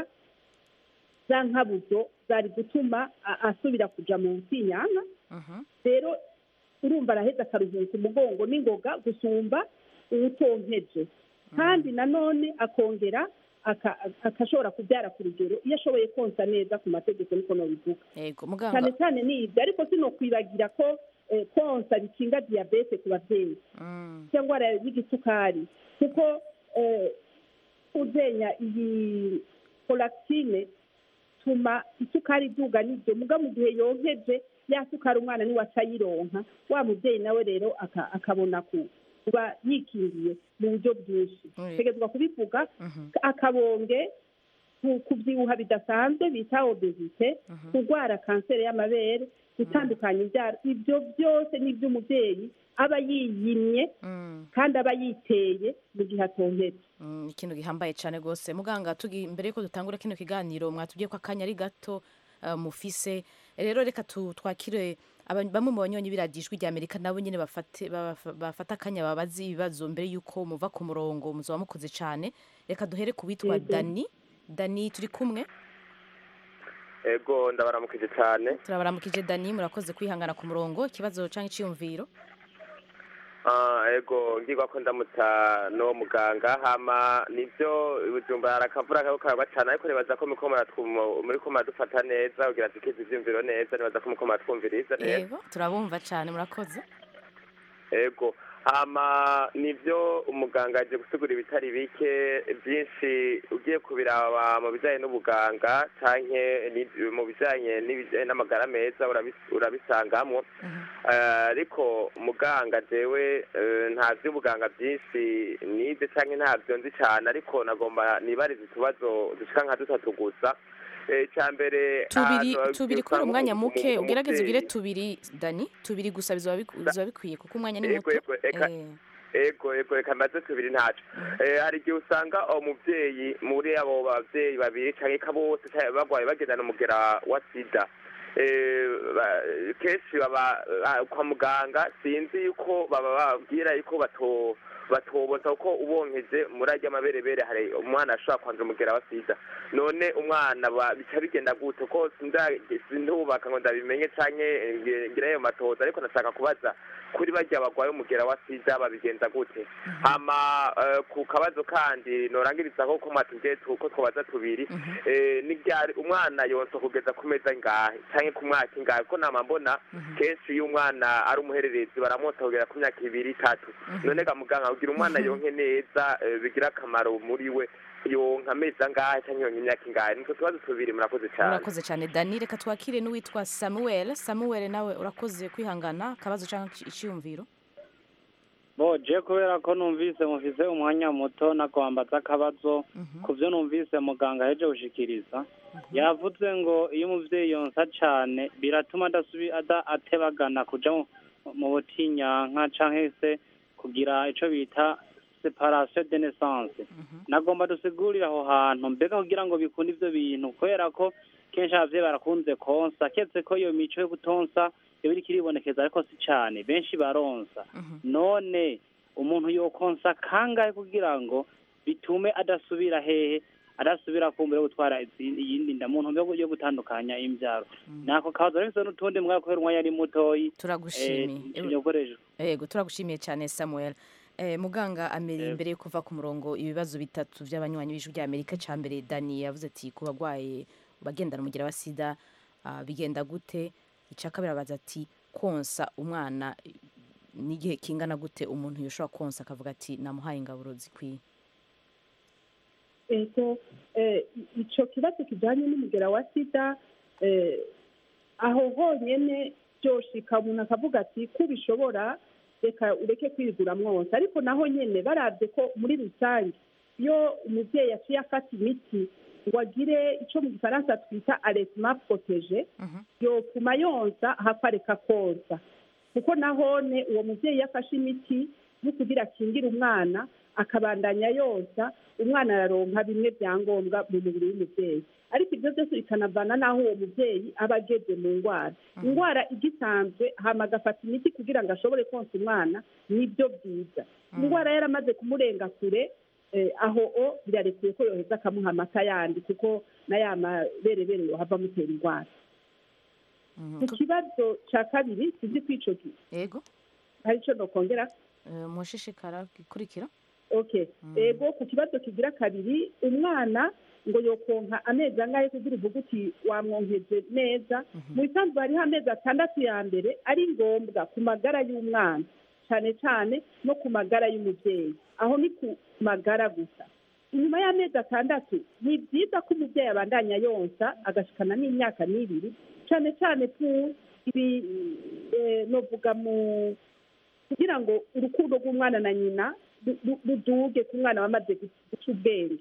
za nkabuzo zari gutuma a- asubira kuja mu nsinyanga rero urumva araheza akaruhuka umugongo n'ingoga gusumba uwutonkeje kandi nanone akongera aka- akashobora kubyara ku rugero iyo ashoboye konsa neza ku mategeko niko nobivuga yego cyane muganga cyane ni ibyo ariko sino kwibagira ko eh, konsa bikinga diyabete ku babyeyi cyangwa y'igisukari kuko eh, uzenya iyi prolactine tuma isukari iduga n'ibyo muga mu gihe yonkeje ya sukari umwana niwe aca ayironka wa mubyeyi nawe rero aka- akabona ku- kuba yikingiye mu buryo bwinshi Oui. tegezwa kubivuga akabonge ku- kubyibuha bidasanzwe bita obesite kurwara kanseri y'amabere gutandukanya ibyaro ibyo byose ni iby'umubyeyi aba yiyimye kandi aba yiteye mu gihe atonketse Mm, ikintu gihambaye cyane rwose muganga tugi mbere yuko dutangura kino kiganiro mwatubwiye ko akanya ari gato uh, mufise rero reka tu- twakire aba- bamwe mu banyonyi b'iradijwi rya amerika nabo nyine bafate- bafa- bafata akanya babaze ibibazo mbere yuko muva ku murongo muzaba mukoze cyane reka duhere ku witwa Yego. dani dani turi kumwe ego ndabaramukije cyane turabaramukije dani murakoze kwihangana ku murongo ikibazo cyangwa icyiyumviro Ah, ego ngirwa ko ndamutsa no muganga hama nivyo ibujumba hari akavura kako karagwa cane ariko nibaza ko muriko muratwuma- muriko muradufata neza kugira tukize ivyumviro neza nibaza ko muriko muratwumviriza neza yego turabumva cyane murakoze ego hama nivyo umuganga aje gusigura ibitari bike byinshi ugiye kubiraba mu bijanye n'ubuganga canke ni- mu bijanye n'ibijanye n'amagara meza urabis- urabisangamwo Eh, ariko muganga jewe eh, nta vy'ubuganga byinshi nize canke ntabyo nzi cane ariko nagomba nibariza utubazo dushika nka dutatu gusa Eh, icya mbere tubiri ahantu tubiri usanga kubera umwanya umu- muke umu- ugerageze ugire umuvyeyi- tubiri dani tubiri gusa bizoba biku- bizoba bikwiye kuko umwanya ni Ego, muto ego, eka- Eh, ego ego reka mbaze tubiri ntaco Eh, hari igihe usanga umuvyeyi muri abo bavyeyi babiri canke bose canke bagwaye bagendana umugera wa sida Eh, ba- kenshi baba ah, kwa muganga sinzi yuko baba babwira yuko bato batoboza kuko ubonkeje muri arya maberebere hari umwana ashobora kwandura umugera wa sida none umwana ba- bica bigenda gute ko sinda- sindubaka ngo ndabimenye canke ngi- ngire ayo matoza ariko nashaka kubaza kuri barya bagwaye umugera wa sida babigenza gute hama eh, ku kabazo kandi norangiriza ko ko matubwiye tu- ko twobaza tubiri eh, ni ryari umwana yonsa kugeza ku meza ngahe canke ku mwaka ingahe ko nama mbona kenshi iyo umwana ari umuhererezi baramwota kugera ku myaka ibiri itatu none ga muganga kugira umwana yonke neza eh, bigira akamaro muri we yonka amezi angahe canke yonka imyaka ingahe nitwo tubazo tubiri murakoze cane urakoze cyane dani reka twakire n'uwitwa samuel samuel nawe urakoze kwihangana akabazo cyangwa ici- icyiyumviro bo je kubera ko numvise mufise umwanya muto nakwambaza akabazo ku byo numvise muganga yaje gushikiriza yavuze ngo iyo umuvyeyi yonsa cane biratuma adasubi ada atebagana kuja mu- mu butinyanka canke se kugira ico bita separation de naissance nagomba dusigurire aho hantu mbega kugira ngo bikunde ivyo bintu kubera ko kenshi abavyeyi barakunze konsa ketse ko iyo mico yo gutonsa yoba iriko iribonekeza ariko si cane benshi baronsa none umuntu yokonsa kangahe kugira ngo bitume adasubira hehe adasubira kumbura yo gutwara izindi- iyindi nda mu ntumbero yo gutandukanya imbyaro nako kabazo rero n'utundi mwaka kubera umwanya ari mutoyi turagushimiye yokoresha yego turagushimiye cyane samuel Eh, muganga amere imbere yo kuva ku murongo ibibazo bitatu by'abanywanyi b'ijwi rya amerika cya mbere dani yavuze ati ku bagwaye bagendana umugera wa sida ah, bigenda gute icya kabiri abaza ati konsa umwana eh, n'igihe kingana gute umuntu yoshobora konsa akavuga ati namuhaye ingaburo zikwiye ego eh, ico kibazo kijanye n'umugera wa sida eh, aho honyene byoshika umuntu akavuga ati ko ubishobora reka ureke kwigura mwose ariko naho nyene barabye ko muri rusange iyo umuvyeyi yaciye afata imiti ngo agire ico mu gifaransa twita aresma protege yopfuma yonsa hapfa areka konsa kuko nahone uwo muvyeyi yafashe imiti yo kugira akingire umwana akabandanya yonsa umwana araronka bimwe bya ngombwa mu mubiri w'umuvyeyi ariko ibyo byose bikanavana n'aho uwo muvyeyi aba ageze mu ndwara indwara igisanzwe hama agafata imiti kugira ngo ashobore konsa umwana nibyo byiza indwara yaramaze kumurenga kure eh, aho o birarekuye ko yoheza akamuha amata yandi kuko na ya maberebere yohava amutera indwara ku kibazo cya kabiri sinzi ko ico gi- yego hari ico nokongera Eh, mushishikara gikurikira okay ego ku kibazo kigira kabiri umwana ngo yokonka amezi angahe kugira uvuga uti wamwonkeje neza mu bisanzwe hariho amezi atandatu ya mbere ari ngombwa ku magara y'umwana cyane cyane no ku magara y'umubyeyi aho ni ku magara gusa inyuma y'amezi atandatu ni byiza ko umubyeyi abandanya yonsa agashikana n'imyaka n'ibiri cyane cyane ku ibi eh, novuga mu kugira ngo urukundo rw'umwana na nyina ru- ru- ruduge ku mwana wamaze gu- guca ubwenge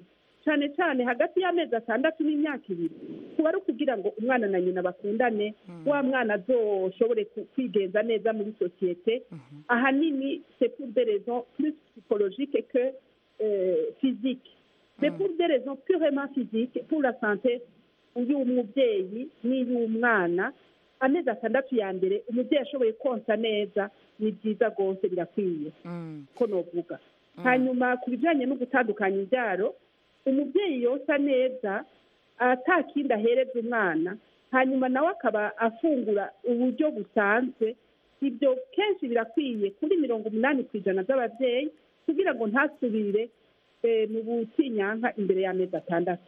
cyane cyane hagati y'amezi atandatu n'imyaka ibiri kuba ari ukugira ngo umwana na nyina bakundane wa mwana azoshobore ku- kwigenza neza muri sosiyete ahanini c'est pour des raisons plus psychologiques que euh, physiques c'est pour des raisons purement physiques pour la santé y'umubyeyi n'iy'umwana amezi atandatu ya mbere umubyeyi ashoboye konsa neza ni byiza rwose birakwiye ko novuga hanyuma ku bijyanye no gutandukanya imbyaro umubyeyi yosa neza atakindi ahereza umwana hanyuma nawe akaba afungura uburyo busanzwe ibyo kenshi birakwiye kuri mirongo umunani ku ijana z'ababyeyi kugira ngo ntasubire eh, mu butinyanka imbere y'amezi atandatu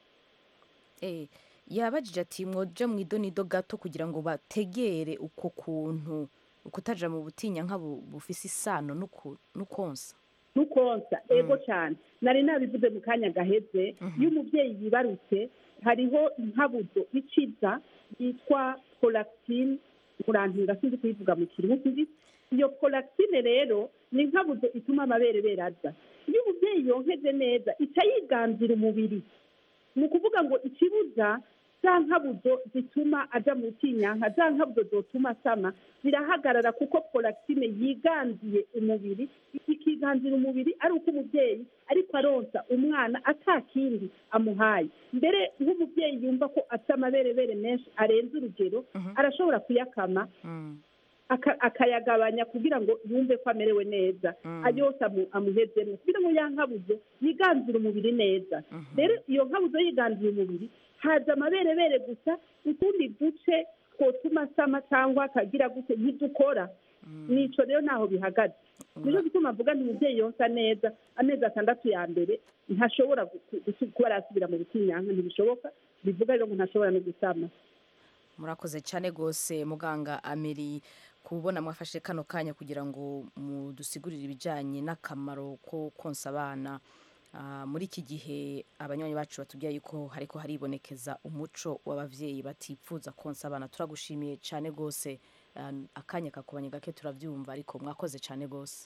Eh, yabajije ati mwoja mu idonido gato kugira ngo bategere uko kuntu ukutaja mu butinyanka bu- bufise isano n'uku- n'ukonsa n'ukonsa ego cyane nari nabivuze mu kanya gaheze iyo umubyeyi yibarutse hariho inkabuzo iciza yitwa prolactine murantunga sinzi kuyivuga mu kirundi iyo prolactine rero ni inkabuzo ituma amabere beraza iyo umubyeyi yonkeje neza ica yiganzira umubiri ni ukuvuga ngo ikibuza za nkabuzo zituma aja mu butinyanka za nkabuzo zotuma asama zirahagarara kuko prolactine yiganziye umubiri ikiganzira umubiri ari uko umubyeyi ariko aronsa umwana atakindi amuhaye mbere nk'umubyeyi yumva ko afite amaberebere menshi arenze urugero arashobora kuyakama aka- akayagabanya kugira ngo yumve ko amerewe neza ayose amu- amuhezemo kugira ngo ya nkabuzo yiganzire umubiri neza rero iyo nkabuzo yiganziye umubiri haza amaberebere gusa utundi duce twotuma asama cyangwa akagira gute ntidukora nico rero naho bihagaze nico gituma avuga nti umubyeyi yonsa neza amezi atandatu ya mbere ntashobora gu- gu- kuba arasubira mu butinyanka ntibishoboka bivuga rero ngo ntashobora no gusama murakoze cyane rwose muganga ameri kubona mwafashe kano kanya kugira ngo mudusigurire ibijyanye n'akamaro ko konsa abana Ah, muri iki gihe abanywanyi bacu batubwira yuko hariko haribonekeza umuco w'abavyeyi batipfuza konsa abana turagushimiye cyane rwose Ah, akanya kakubanye gake turabyumva ariko mwakoze cyane rwose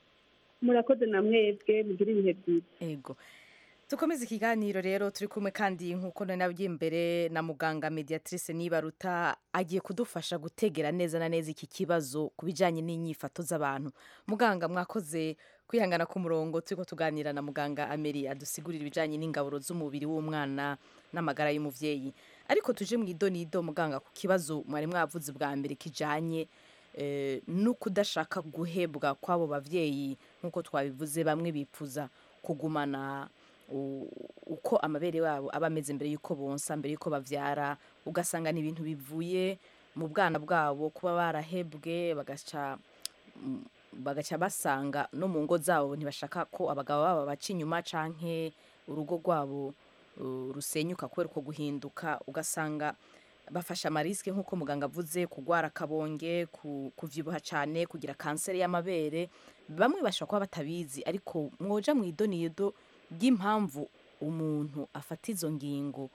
murakoze na mwebwe mugire ibihe byiza ego dukomeze ikiganiro rero turi kumwe kandi nk'uko nari nabwiye imbere na muganga mediatrice nibaruta agiye kudufasha gutegera neza na neza iki kibazo ku bijyanye n'inyifato z'abantu muganga mwakoze kwihangana ku murongo turi tuganira na muganga ameri adusigurira ibijyanye n'ingaburo z'umubiri w'umwana n'amagara y'umubyeyi ariko tuje mu idonido muganga ku kibazo mwari mwavuze bwa mbere kijyanye eh, no kudashaka guhebwa kw'abo bavyeyi nk'uko twabivuze bamwe bipfuza kugumana u- uko amabere yabo aba ameze mbere y'uko bonsa mbere y'uko bavyara ugasanga ni ibintu bivuye mu bwana bwabo kuba barahebwe bagaca mm, bagaca basanga no mu ngo zabo ntibashaka ko abagabo babo baca inyuma canke urugo rwabo uh, rusenyuka kubera uko guhinduka ugasanga bafashe amarisike nk'uko muganga avuze kurwara akabonge ku- kuvyibuha cyane kugira kanseri y'amabere bamwe bashobora kuba batabizi ariko mwoja mu idonido ry'impamvu umuntu afata izo ngingo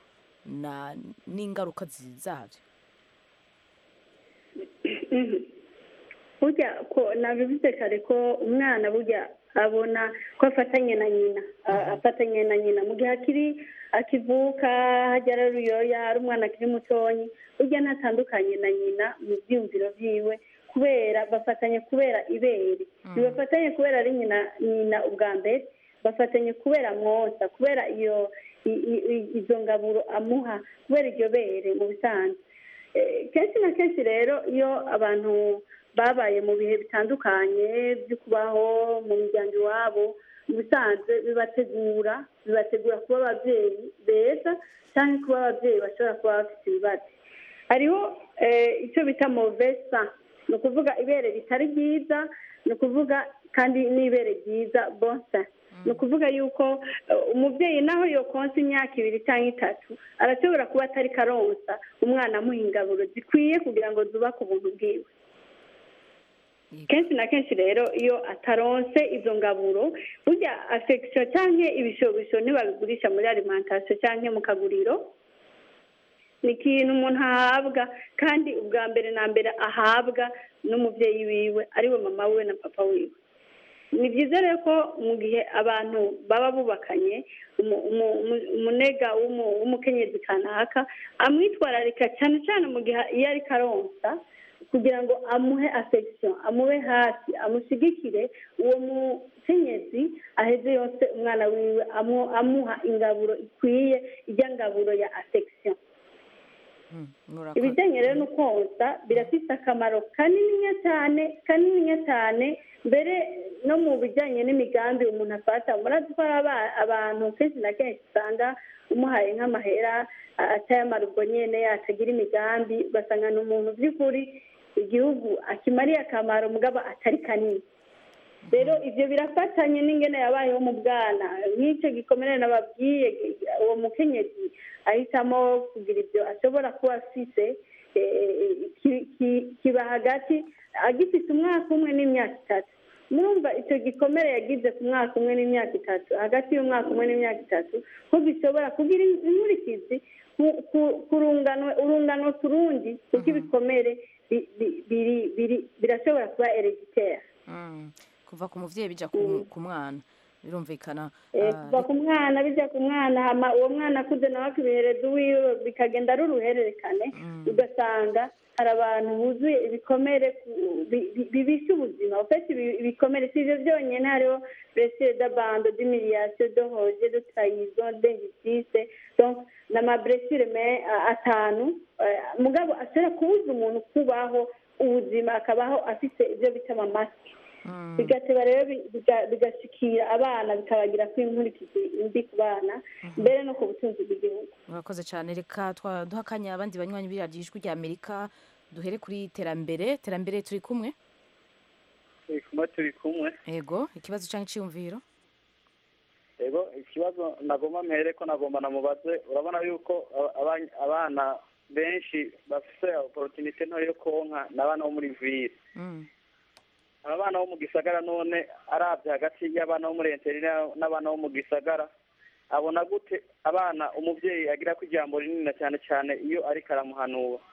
na n'ingaruka zi- zavyo burya ko nabivuze kare ko umwana burya abona ko afatanye na nyina a- afatanye na nyina mu gihe akiri akivuka hajya ari ruyoya ari umwana akiri mutonyi burya ntatandukanye na nyina mu byiyumviro byiwe kubera bafatanye kubera ibere ntibafatanye kubera ari nyina nyina ubwa mbere bafatanye kubera mwosa kubera iyo i- i- i- izo ngaburo amuha kubera iryo bere mu bisanzwe Eh, kenshi na kenshi rero iyo abantu babaye mu bihe bitandukanye byo kubaho mu miryango iwabo mu bisanzwe bibategura bibategura kuba ababyeyi beza cyangwa kuba ababyeyi bashobora kuba bafite ibibazo hariho eh, icyo bita movesa ni ukuvuga ibere ritari ryiza ni ukuvuga kandi n'ibere ryiza bonsa ni ukuvuga yuko eh, umubyeyi naho yokonsa imyaka ibiri cyangwa itatu arashobora kuba atari karonsa umwana amuha ingaburo zikwiye kugira ngo zubake ubuntu bwiwe kenshi na kenshi rero iyo ataronse izo ngaburo burya afekisiyo cyangwa ibishobisho ntibabigurisha muri alimantasiyo cyangwa mu kaguriro ni ikintu umuntu ahabwa kandi ubwa mbere na mbere ahabwa n'umubyeyi wiwe ariwe mama wiwe na papa wiwe ni byiza rero ko mu gihe abantu baba bubakanye umu- umu- umu- umunega w'umu- w'umukenyezi kanaka amwitwararika cyane cyane mu gihe iyo ariko aronsa kugira ngo amuhe affection amube hafi amushyigikire uwo mukenyezi aheze yose umwana wiwe amu- amuha ingaburo ikwiye ijya ngaburo ya affection ibijyanye rero no konsa birafite akamaro kanininya cyane kanininya cyane mbere no mu bijyanye n'imigambi umuntu afata murazi ko hari aba- abantu kenshi na kenshi usanga umuhaye nk'amahera a- atayamara ubwo nyene atagira imigambi ugasanga ni umuntu by'ukuri igihugu akimariye akamaro mugabo atari kanini rero ibyo birafatanye n'ingene yabayeho mu bwana nk'icyo gikomere nababwiye uwo mukenyezi ahitamo kugira ibyo ashobora kuba afise eh, ki- ki- kiba hagati agifite umwaka umwe n'imyaka itatu murumva icyo gikomere yagize ku mwaka umwe n'imyaka itatu hagati y'umwaka umwe n'imyaka itatu ko bishobora kugira inkurikizi ku- ku- ku rungano urungano ku rundi kuko ibikomere bi- bi- biri- biri- birashobora kuba hereditaire Mm. kuva ku muvyeyi bija ku ku mwana birumvikana Eh, Ah, kuva ku mwana bijya ku mwana hama uwo mwana akuze nawe akibihereza uwiwe bikagenda ari uruhererekane ugasanga hari abantu buzuye ibikomere ku- bi- bi- bibisha ubuzima ufite ibi- ibikomere si ibyo byonyine hariho blessure d'abando d'humiliation de hoje de trahison d'injustice donc n'amablessure me a- atanu eh, mugabo ashobora kubuza umuntu kubaho ubuzima akabaho afite ibyo bita amamasike bigateba rero bi- biga- bigashikira abana bikabagira ko inkurikizi mbi ku bana mbere no ku butunzi bw'igihugu murakoze cyane reka twa- duha akanya abandi banywanyi b'iradiyo ijwi rya amerika duhere kuri terambere terambere turi kumwe turi kumwe turi kumwe ego ikibazo cyangwa icyiyumviro ego ikibazo nagomba mpere ko nagomba namubaze urabona yuko aba- aba- abana benshi bafite opportunité nto yo konka ni abana bo muri ville abana bo mu gisagara none arabye hagati y'abana bo muri enteri n'abana bo mu gisagara abona gute abana umubyeyi agira ko ijambo rinini cyane cyane iyo ariko aramuhanura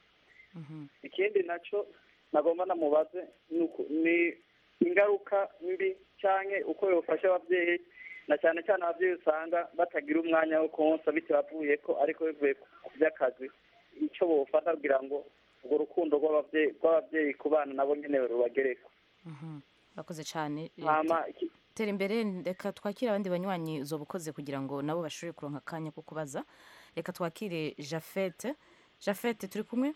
ikindi nacyo nagomba namubaze ni uku- ni ingaruka mbi cyangwa uko yofasha ababyeyi na cyane cyane ababyeyi usanga batagira umwanya wo konsa bitabavuye ko ariko bivuye ku by'akazi icyo bofata kugira ngo urwo rukundo rw'ababyeyi rw'ababyeyi ku bana nabo nyine rubagereko murakoze cyane Eh, hama te- tera imbere reka twakire abandi banywanyi uzoba ukoze kugira ngo nabo bashobore kuronka akanya ko kubaza reka twakire jafete jafete turi kumwe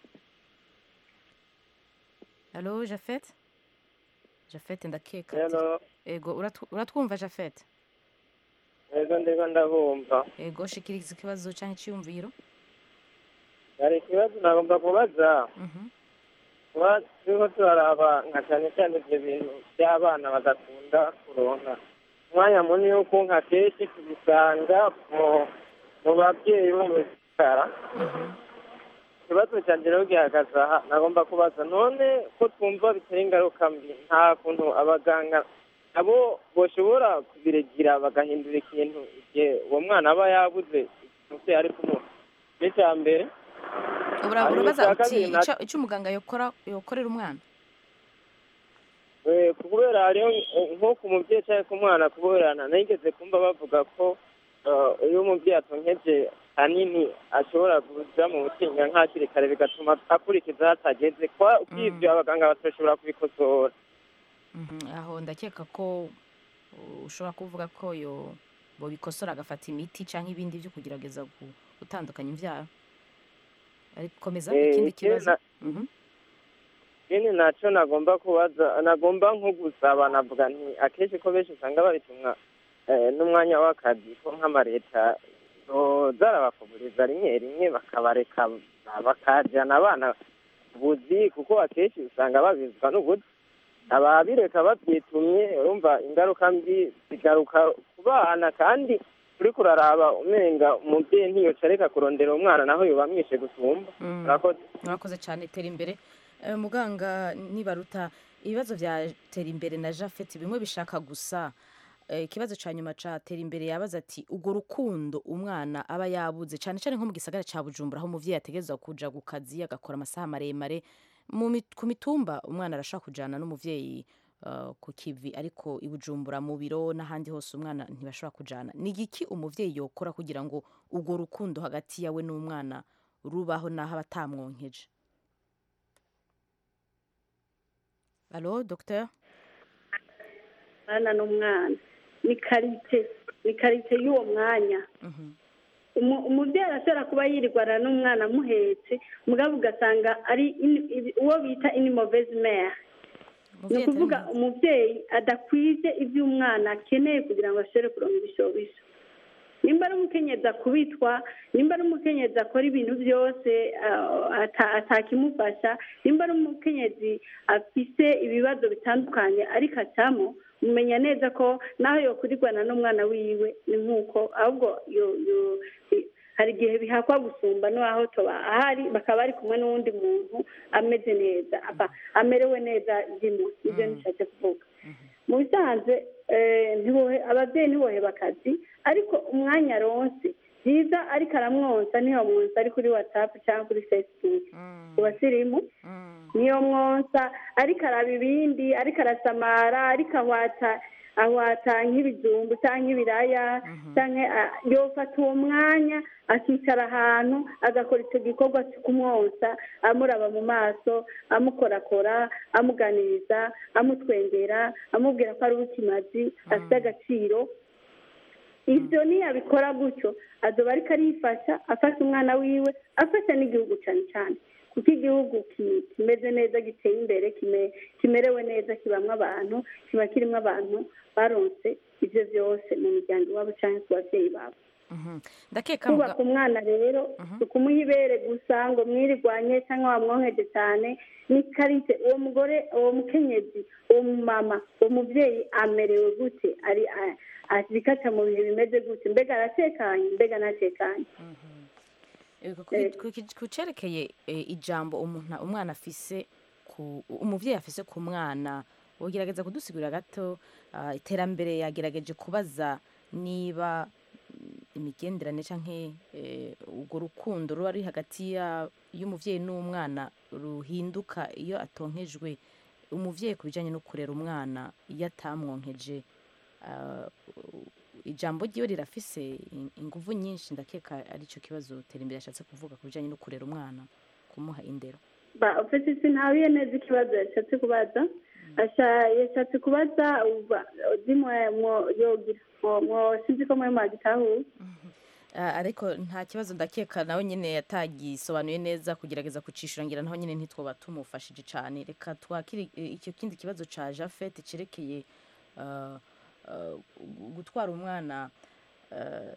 halo jafete jafete ndakeka ati- Hello. ego uratu- uratwumva jafete ego ndiko ndabumva ego shikiriza ikibazo cyangwa icyiyumviro hari ikibazo nagomba kubaza kuba turiko turaraba nka cyane cyane ibyo bintu by'abana badakunda kuronka umwanya munini wo kunka kenshi tubisanga mu mu babyeyi bo mu bitara ikibazo cyanjye rero gihagaze aha nagomba kubaza none ko twumva bitari ingaruka mbi nta kuntu abaganga nabo bashobora kubiregira bagahindura ikintu igihe uwo mwana aba yabuze umubyeyi ari kumuha n'icya mbere Ura- Hanyuma urabaza icya uti kabiri na- icyo- icyo umuganga yokora yokorera umwana Eh, kubera hariho eh, nko ku mubyeyi cyangwa ku mwana kuberana nigeze kumva bavuga ko eh, iyo umubyeyi atonkeje hanini ashobora kuza mu butinga nk'akiri kare bigatuma akurikiza hatageze kwa kw'ibyo abaganga batashobora kubikosora Mhm, aho ndakeka ko uh, ushobora kuvuga ko yo bobikosora agafata imiti cyangwa ibindi byo kugerageza gu- gutandukanya imbyaro ariko komeza Eh, ikindi ikindi kibazo na- ikindi nacyo nagomba kubaza nagomba nko gusaba navuga nti akenshi ko benshi usanga babitumwa eh, n'umwanya w'akazi ko nk'amareta zarabafuburiza rimwe rimwe bakabareka bakajyana abana buzi kuko akenshi usanga babizwa n'ubuzi ababireka babyitumye urumva ingaruka mbi zigaruka ku bana kandi uri kuraraba umenga umubyeyi ntiyoca areka kurondera umwana naho yoba amwishe gusumba murakoze murakoze cyane tera imbere Eh, muganga nibaruta ibibazo bya tera imbere na jafeti bimwe bishaka gusa Eh, ikibazo cya nyuma cya tera imbere yabaza ati urwo rukundo umwana aba yabuze cyane cyane nko mu gisagara cya bujumbura aho umubyeyi ategerezwa kuja ku kazi agakora amasaha maremare mu mit- ku mitumba umwana arashaka kujyana n'umubyeyi uh, ku kivi ariko i bujumbura mu biro n'ahandi hose umwana ntibashobora kujana ni igiki umuvyeyi yokora kugira ngo urwo rukundo hagati yawe n'umwana rubaho n'aho aba atamwonkeje alo docteur mwana n'umwana ni karite ni karite y'uwo mwanya Umu- umubyeyi arashobora kuba yirirwana n'umwana amuhetse mugabo ugasanga ari ini- ibi- uwo bita ini mauvaise mère ni ukuvuga umubyeyi adakwije ibyo umwana akeneye kugira ngo ashobore kuronka ibishobisho nimba ari umukenyezi akubitwa nimba ari umukenyezi akora ibintu byose ah, ata- atakimufasha nimba ari umukenyezi afise ibibazo bitandukanye ariko acamo mumenya neza ko naho yokurirwana n'umwana wiwe ni nk'uko ahubwo yo- yo- i- hari igihe bihakwa gusumba n'aho toba ahari bakaba bari kumwe n'uwundi muntu ameze neza aba amerewe neza ndimo nibyo nishatse kuvuga mu bisanzwe eh, ntibohe- ababyeyi ntiboheba akazi ariko umwanya aronse byiza ariko aramwonsa niyo mwonsa ari kuri watsapu cyangwa kuri facebook ku basirimu niyo mwonsa ariko araba ibindi ariko arasamara ariko ahwata ahwata nk'ibijumbu cyangwa ibiraya cyangwa ah, yofata uwo mwanya akicara ahantu agakora icyo gikorwa cyo kumwonsa amuraba mu maso amukorakora amuganiriza amutwengera amubwira ko ari uw'ikimazi afite agaciro ibyo niyabikora gutyo azoba ariko arifasha afasha umwana wiwe afasha n'igihugu cyane cyane kuko igihugu ki- kimeze neza giteye imbere kime- kimerewe neza kibamo abantu kiba kirimo abantu baronse ibyo byose mu miryango iwabo cyangwa ku babyeyi babo ndakeka kubaka umwana rero si ukumuha ibere gusa ngo mwirirwanye cyangwa wamwonkeje cyane ni karite uwo mugore uwo mukenyezi uwo mumama uwo mubyeyi amerewe gute ari a- azikaca mu bihe bimeze gute mbega aratekanye mbega ntatekanye Eh, ku- ku- ku- ku cerekeye eh, ijambo umuntu umwana afise ku umuvyeyi afise ku mwana wogerageza kudusigurira gato ah, iterambere yagerageje kubaza niba mm, imigenderanire canke eh, urwo rukundo ruba ruri hagati ya- y'umuvyeyi n'umwana ruhinduka iyo atonkejwe umuvyeyi ku bijanye no kurera umwana iyo atamwonkeje ah, ijambo ryiwe rirafise in- inguvu nyinshi ndakeka aricyo kibazo terambere yashatse kuvuga ku bijyanye no kurera umwana kumuha indero ba ufite sintabiye neza ikibazo yashatse kubaza asha yashatse kubaza uba zimwe mwo yogira mwo mwo sinzi ko mwe mwagitahuye Ah, ariko nta kibazo ndakeka nawe nyine yatagisobanuye neza kugerageza kucishura ngira naho nyine ntitwoba tumufashije cyane reka twakire eh, icyo kindi kibazo ca jafete cerekeye ah, ah, gu- gutwara umwana ah,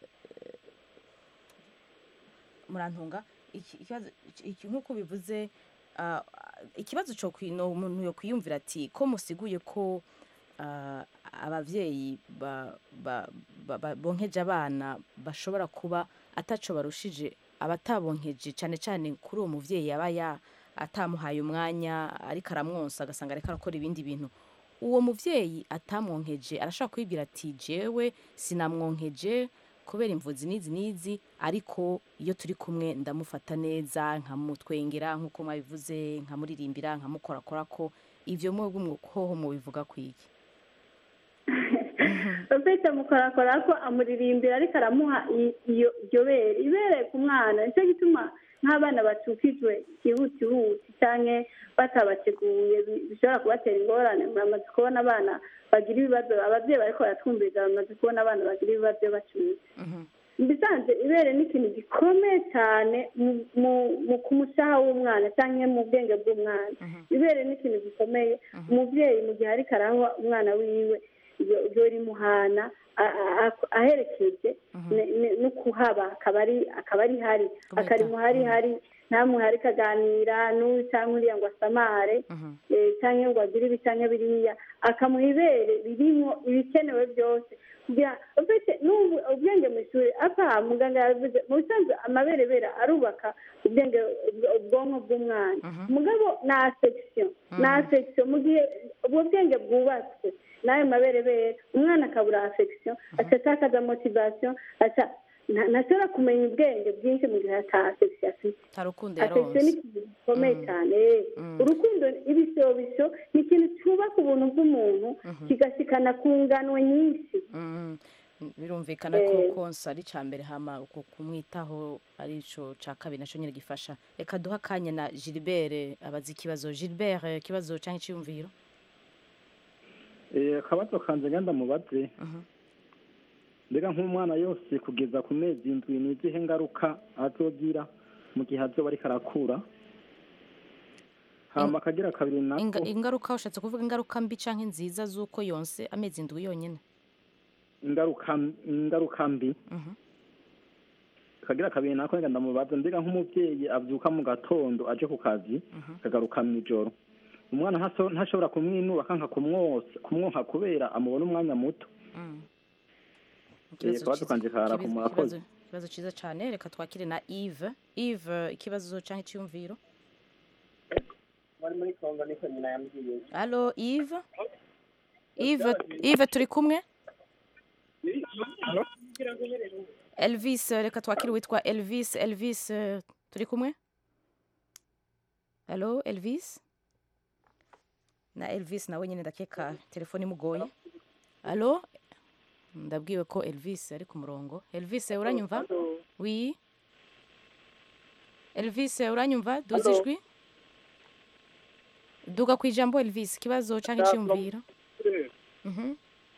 murantunga iki- ikibazo iki- nk'uko bivuze ah, ikibazo cyo kwino umuntu yo kwiyumvira ati ko musiguye ko ah, abavyeyi ba- ba- ba- ba- bonkeje abana bashobora kuba ataco barushije abatabonkeje cyane cyane kuri uwo muvyeyi yaba ya atamuhaye umwanya ariko aramwonsa agasanga ariko arakora ibindi bintu uwo muvyeyi atamwonkeje arashobora kwibwira ati jewe sinamwonkeje kubera imvuzi n'izi n'izi ariko iyo turi kumwe ndamufata neza nkamutwengera nk'uko mwabivuze nkamuririmbira nkamukorakora ko ivyo mwebwe umwukoho mubivuga kwiki ufite mukorakora ko amuririmbira ariko aramuha i- iyo iryo bere ibere ku mwana nicyo gituma nk'abana bacukijwe ihutihuti cyangwa batabateguye bi- bishobora kubatera ingorane muramaze kubona abana bagira ibibazo ababyeyi bariko baratwumviriza bamaze kubona abana bagira ibibazo bacutse mbisanze ibere ni ikintu gikomeye cyane mu- mu- mu ku mushaha w'umwana cyangwa mu bwenge bw'umwana ibere ni ikintu gikomeye umubyeyi mu gihe ariko aranywa umwana wiwe iyo- iyo rimuhana a- a- a- aherekeje ne- ne- no kuhaba akaba ari akaba ari hari akarimuha hari hari ntamuhe ariko aganira n'uyu cyangwa uriya ngo asamare eh, cyangwa ngo agire ibi cyangwa biriya akamuha ibere ririmo ibikenewe byose kugira ufite n'ubu ubwenge mu ishuri apa muganga yavuze mu bisanzwe amaberebere arubaka ubwenge ubwonko bw'umwana mugabo ni afegisiyo ni afegisiyo mu gihe ubwo bwenge bwubatswe n'ayo maberebere umwana akabura afegisiyo aca atakaza motivasiyo aca nta- ntashobora kumenya ubwenge bwinshi mu gihe atafekisi afite nta rukundo afekisiyo ni yaronse ikintu gikomeye cyane urukundo ibishobisho ni ikintu cyubaka ubuntu bw'umuntu kigashikana ku ngano nyinshi Mm, birumvikana ko Eh. konsa ari icya mbere hama uko kumwitaho ari cyo cya kabiri nacyo nyine gifasha reka duhe akanya na gilbert abaza ikibazo gilbert eh, ikibazo cyangwa icyiyumviro Eh, akabazo kanje ngenda mubaze mbega nk'umwana yose kugeza ku mezi indwi ni izihe ngaruka azogira mu gihe azoba ariko arakura hama akagira kabiri nako Inga- ingaruka ushatse kuvuga ingaruka mbi cyangwa nziza z'uko yonse amezi indwi yonyine ingaruka ingaruka mbi akagira kabiri nako ngenda ndamubaza mbega nk'umubyeyi abyuka mu gatondo aje ku kazi akagaruka mu ijoro umwana ntaso- ntashobora kumwinuba akanka kumwosa kumwonka kubera amubona umwanya muto Eh, akabazo kanje kara ku murakoze ikibazo ikibazo cyiza cyane reka twakire na eve eve ikibazo cyangwa icyiyumviro bari muri kongo niko nyina yambwiye alo eve eve eve turi kumwe elvis reka twakire witwa elvis elvis eh, turi kumwe alo elvis na elvis nawe nyine ndakeka telefone imugoye alo ndabwiwe ko elvis ari ku murongo elvis uranyumva wi elvis uranyumva duze Hello. ijwi duga ku ijambo elvis ikibazo cyangwa icyiyumviro Mhm.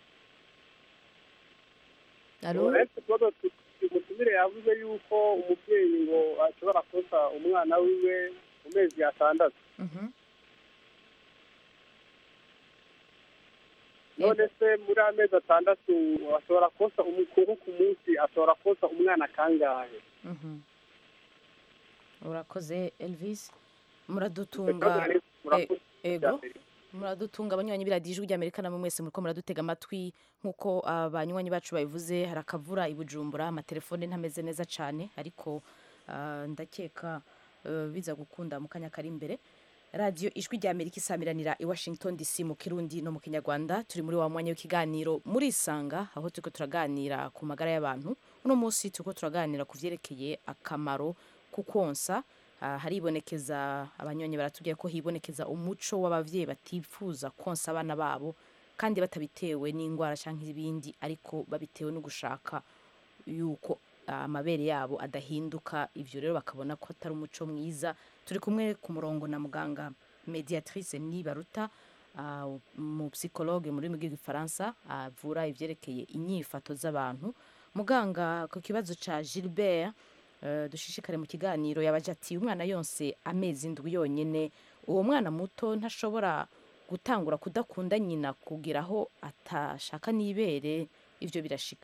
alo uretse ikibazo umutumire yavuze yuko umubyeyi ngo ashobora kosa umwana wiwe mu mezi atandatu Mhm. none se muri amezi atandatu ashobora kosa umukuru ku munsi ashobora kosa umwana kangahe Mhm. urakoze elvis muradutunga Murakoze. E- ego muradutunga abanywanyi b'iradiyo ijwi ry'amerika namwe mwese muriko muradutega amatwi nk'uko abanywanyi bacu babivuze hari akavura i bujumbura amatelefone ntameze neza cyane ariko ah, ndakeka eh, biza gukunda mu kanya kari imbere radiyo ijwi ry'amerika isamiranira i washington dc mu kirundi no mu kinyarwanda turi muri wa mwanya w'ikiganiro murisanga aho turiko turaganira ku magara y'abantu uno munsi turiko turaganira ku vyerekeye akamaro ku konsa Ah, haribonekeza abanyonyi baratubwiye ko hibonekeza umuco w'abavyeyi batifuza konsa abana babo kandi batabitewe n'indwara cyangwa ibindi ariko babitewe no gushaka yuko ah, amabere yabo adahinduka ivyo rero bakabona ko atari umuco mwiza turi kumwe ku murongo na muganga mediatrice nibaruta ah, mu psychologue mu rurimi rw'igifaransa avura ivyerekeye inyifato z'abantu muganga ku kibazo ca gilbert eh, dushishikare mu kiganiro yabaje ati umwana yonse amezi indwi yonyine uwo mwana muto ntashobora gutangura kudakunda nyina kugira aho atashaka n'ibere ivyo birashika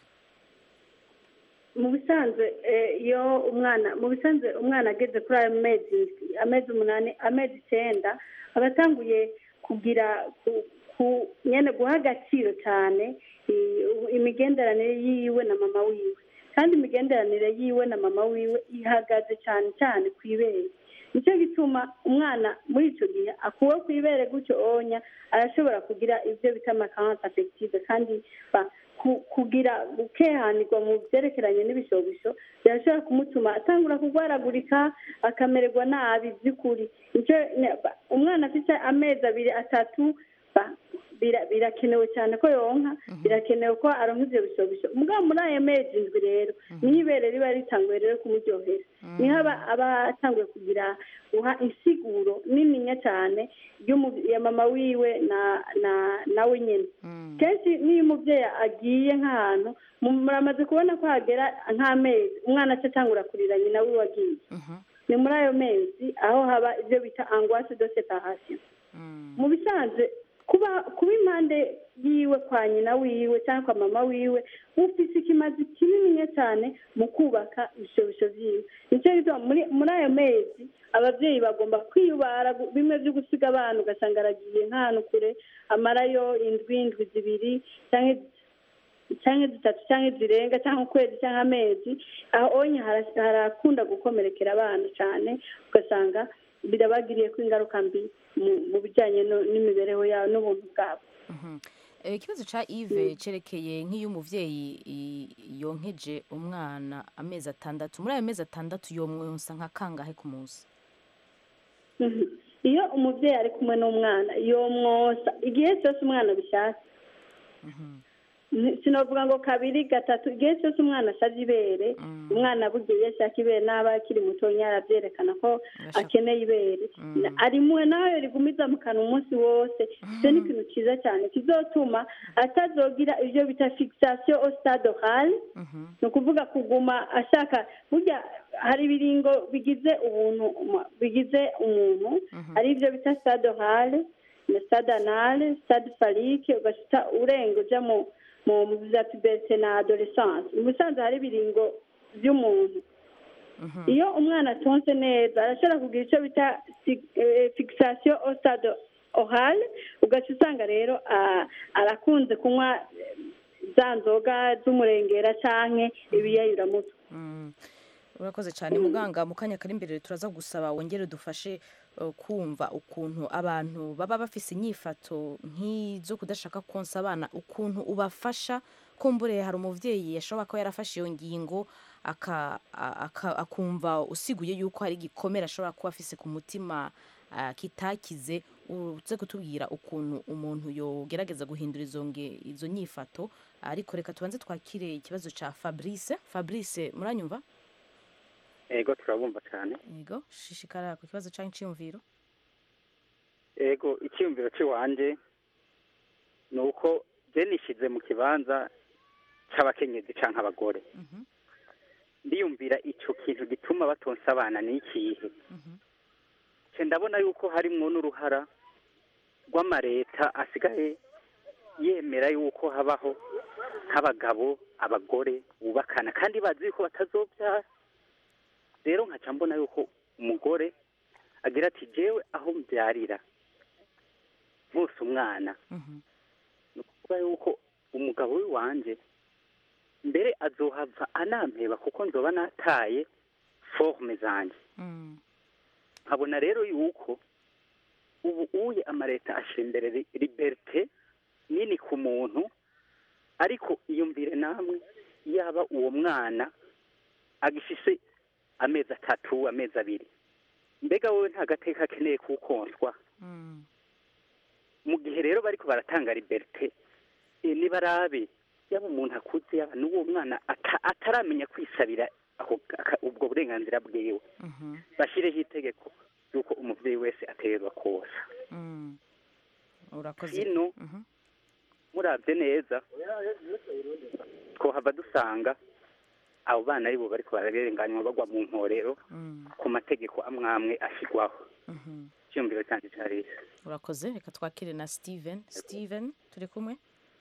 mu bisanzwe eh, iyo umwana mu bisanzwe umwana ageze kuri ayo mezi amezi umunani amezi icyenda aba atanguye kugira ku- ku- nyene guha agaciro cyane i- imigenderanire yiwe na mama wiwe kandi imigenderanire yiwe na mama wiwe ihagaze cyane cyane ku ibere nicyo gituma umwana muri icyo gihe akuwe ku ibere gutyo onya arashobora kugira ibyo bita amakansi afegitive kandi ba- ku- kugira gukehanirwa mu byerekeranye n'ibishobisho birashobora kumutuma atangura kurwaragurika akamererwa nabi by'ukuri nicyo ne- ba- umwana afite amezi abiri atatu ba- bira- birakenewe cyane ko yonka birakenewe ko aronka ivyo bishobisho mugabo muri ayo mezi indwi rero niho ibere riba ritanguye rero kumuryohera niho aba aba atanguye kugira guha insiguro nininya cyane y'umu- ya mama wiwe na na nawe nyene kenshi n'iyo umubyeyi agiye nk'ahantu mu- muramaze kubona ko hagera nk'amezi umwana aca atangura kurira nyina wiwe agiye ni muri ayo mezi aho haba ibyo bita angoisse de separation mu bisanzwe kuba kuba impande yiwe kwa nyina wiwe cyangwa kwa mama wiwe ufite ikimazi kinini cyane mu kubaka ibishobisho byiwe nicyo gituma muri muri ayo mezi ababyeyi bagomba kwiyubara gu- bimwe byo gusiga abana ugasanga aragiye nk'ahantu kure amarayo indwi indwi zibiri cyangwa cyangwa zitatu cyangwa zirenga cyangwa ukwezi cyangwa amezi aho onye hara- harakunda gukomerekera abana cyane ugasanga birabagiriye ko ingaruka mbi mu- mu bijyanye no- n'imibereho yabo n'ubuntu bwabo Eh, ikibazo ca Yves cerekeye nk'iyo umuvyeyi i- yonkeje umwana amezi atandatu muri ayo mezi atandatu yomwonsa nka kangahe ku munsi Mhm. iyo umubyeyi ari kumwe n'umwana yomwosa igihe cyose umwana abishatse Ni- sinovuga ngo kabiri gatatu igihe cyose umwana asabye ibere umwana burya iyo ashaka ibere n'aba akiri mutonya arabyerekana ko akeneye ibere Na- arimuwe nawe rigumiza mu kanwa umunsi wose icyo ni ikintu cyiza cyane kizotuma atazogira ibyo bita fixation au stade oral ni ukuvuga kuguma ashaka burya hari ibiringo bigize ubuntu uma- bigize umuntu hari ibyo bita stade oral na stade anal stade phallique ugahita urenga uja mu mu za puberite na adolescence mu busanzwe hari ibiringo by'umuntu iyo umwana atonse neza arashobora kugira icyo bita si- eh, fixation au stade oral ugaca usanga rero ah, arakunze kunywa eh, za nzoga z'umurengera canke ibiyayuramutwe urakoze cyane muganga mu kanya kari imbere turaza gusaba wongere dufashe eh, kumva ukuntu abantu baba bafise inyifato nk'izo kudashaka konsa abana ukuntu ubafasha kumbure hari umuvyeyi yashobora kuba yarafashe iyo ngingo aka- a- aka- akumva usiguye yuko hari igikomere ashobora kuba afise ku mutima ah, kitakize uze kutubwira ukuntu umuntu yogerageza guhindura izo nge- izo nyifato ariko reka tubanze twakire ikibazo ca fabrice fabrice muranyumva ego turabumva cyane yego shishikara ku kibazo cyangwa icyiyumviro ego icyiyumviro cy'iwanjye ni uko je nishize mu kibanza cy'abakenyezi canke abagore ndiyumvira ico kintu gituma batonsa abana ni ikihe ce ndabona yuko harimwo n'uruhara rw'amareta asigaye yemera yuko habaho nk'abagabo abagore bubakana kandi bazi yuko batazobyara rero nkaca mbona yuko umugore agira ati jewe aho mbyarira bose umwana ni ukuvuga yuko umugabo w'iwanje mbere azohava anampeba kuko nzoba nataye forme zanjye nkabona rero yuko ubu uye amareta ashyira imbere ri- liberite nini ku muntu ariko iyumvire namwe yaba uwo mwana agifise amezi atatu amezi abiri mbega wowe nta gateka akeneye kuwukonswa mu gihe rero bariko baratanga liberite e, nibarabe yaba umuntu akuze yaba n'uwo mwana ata- ataramenya kwisabira ako- aka- ubwo burenganzira bwiwe bashyireho itegeko yuko umubyeyi wese aterwa kosa urakoze hino murabye neza twohava dusanga abo bana aribo bariko bararenganywa bagwa mu mporero ku mategeko amwe amwe ashyirwaho icyiyumviro cyanjye cyari isi urakoze reka twakire na steven steven turi kumwe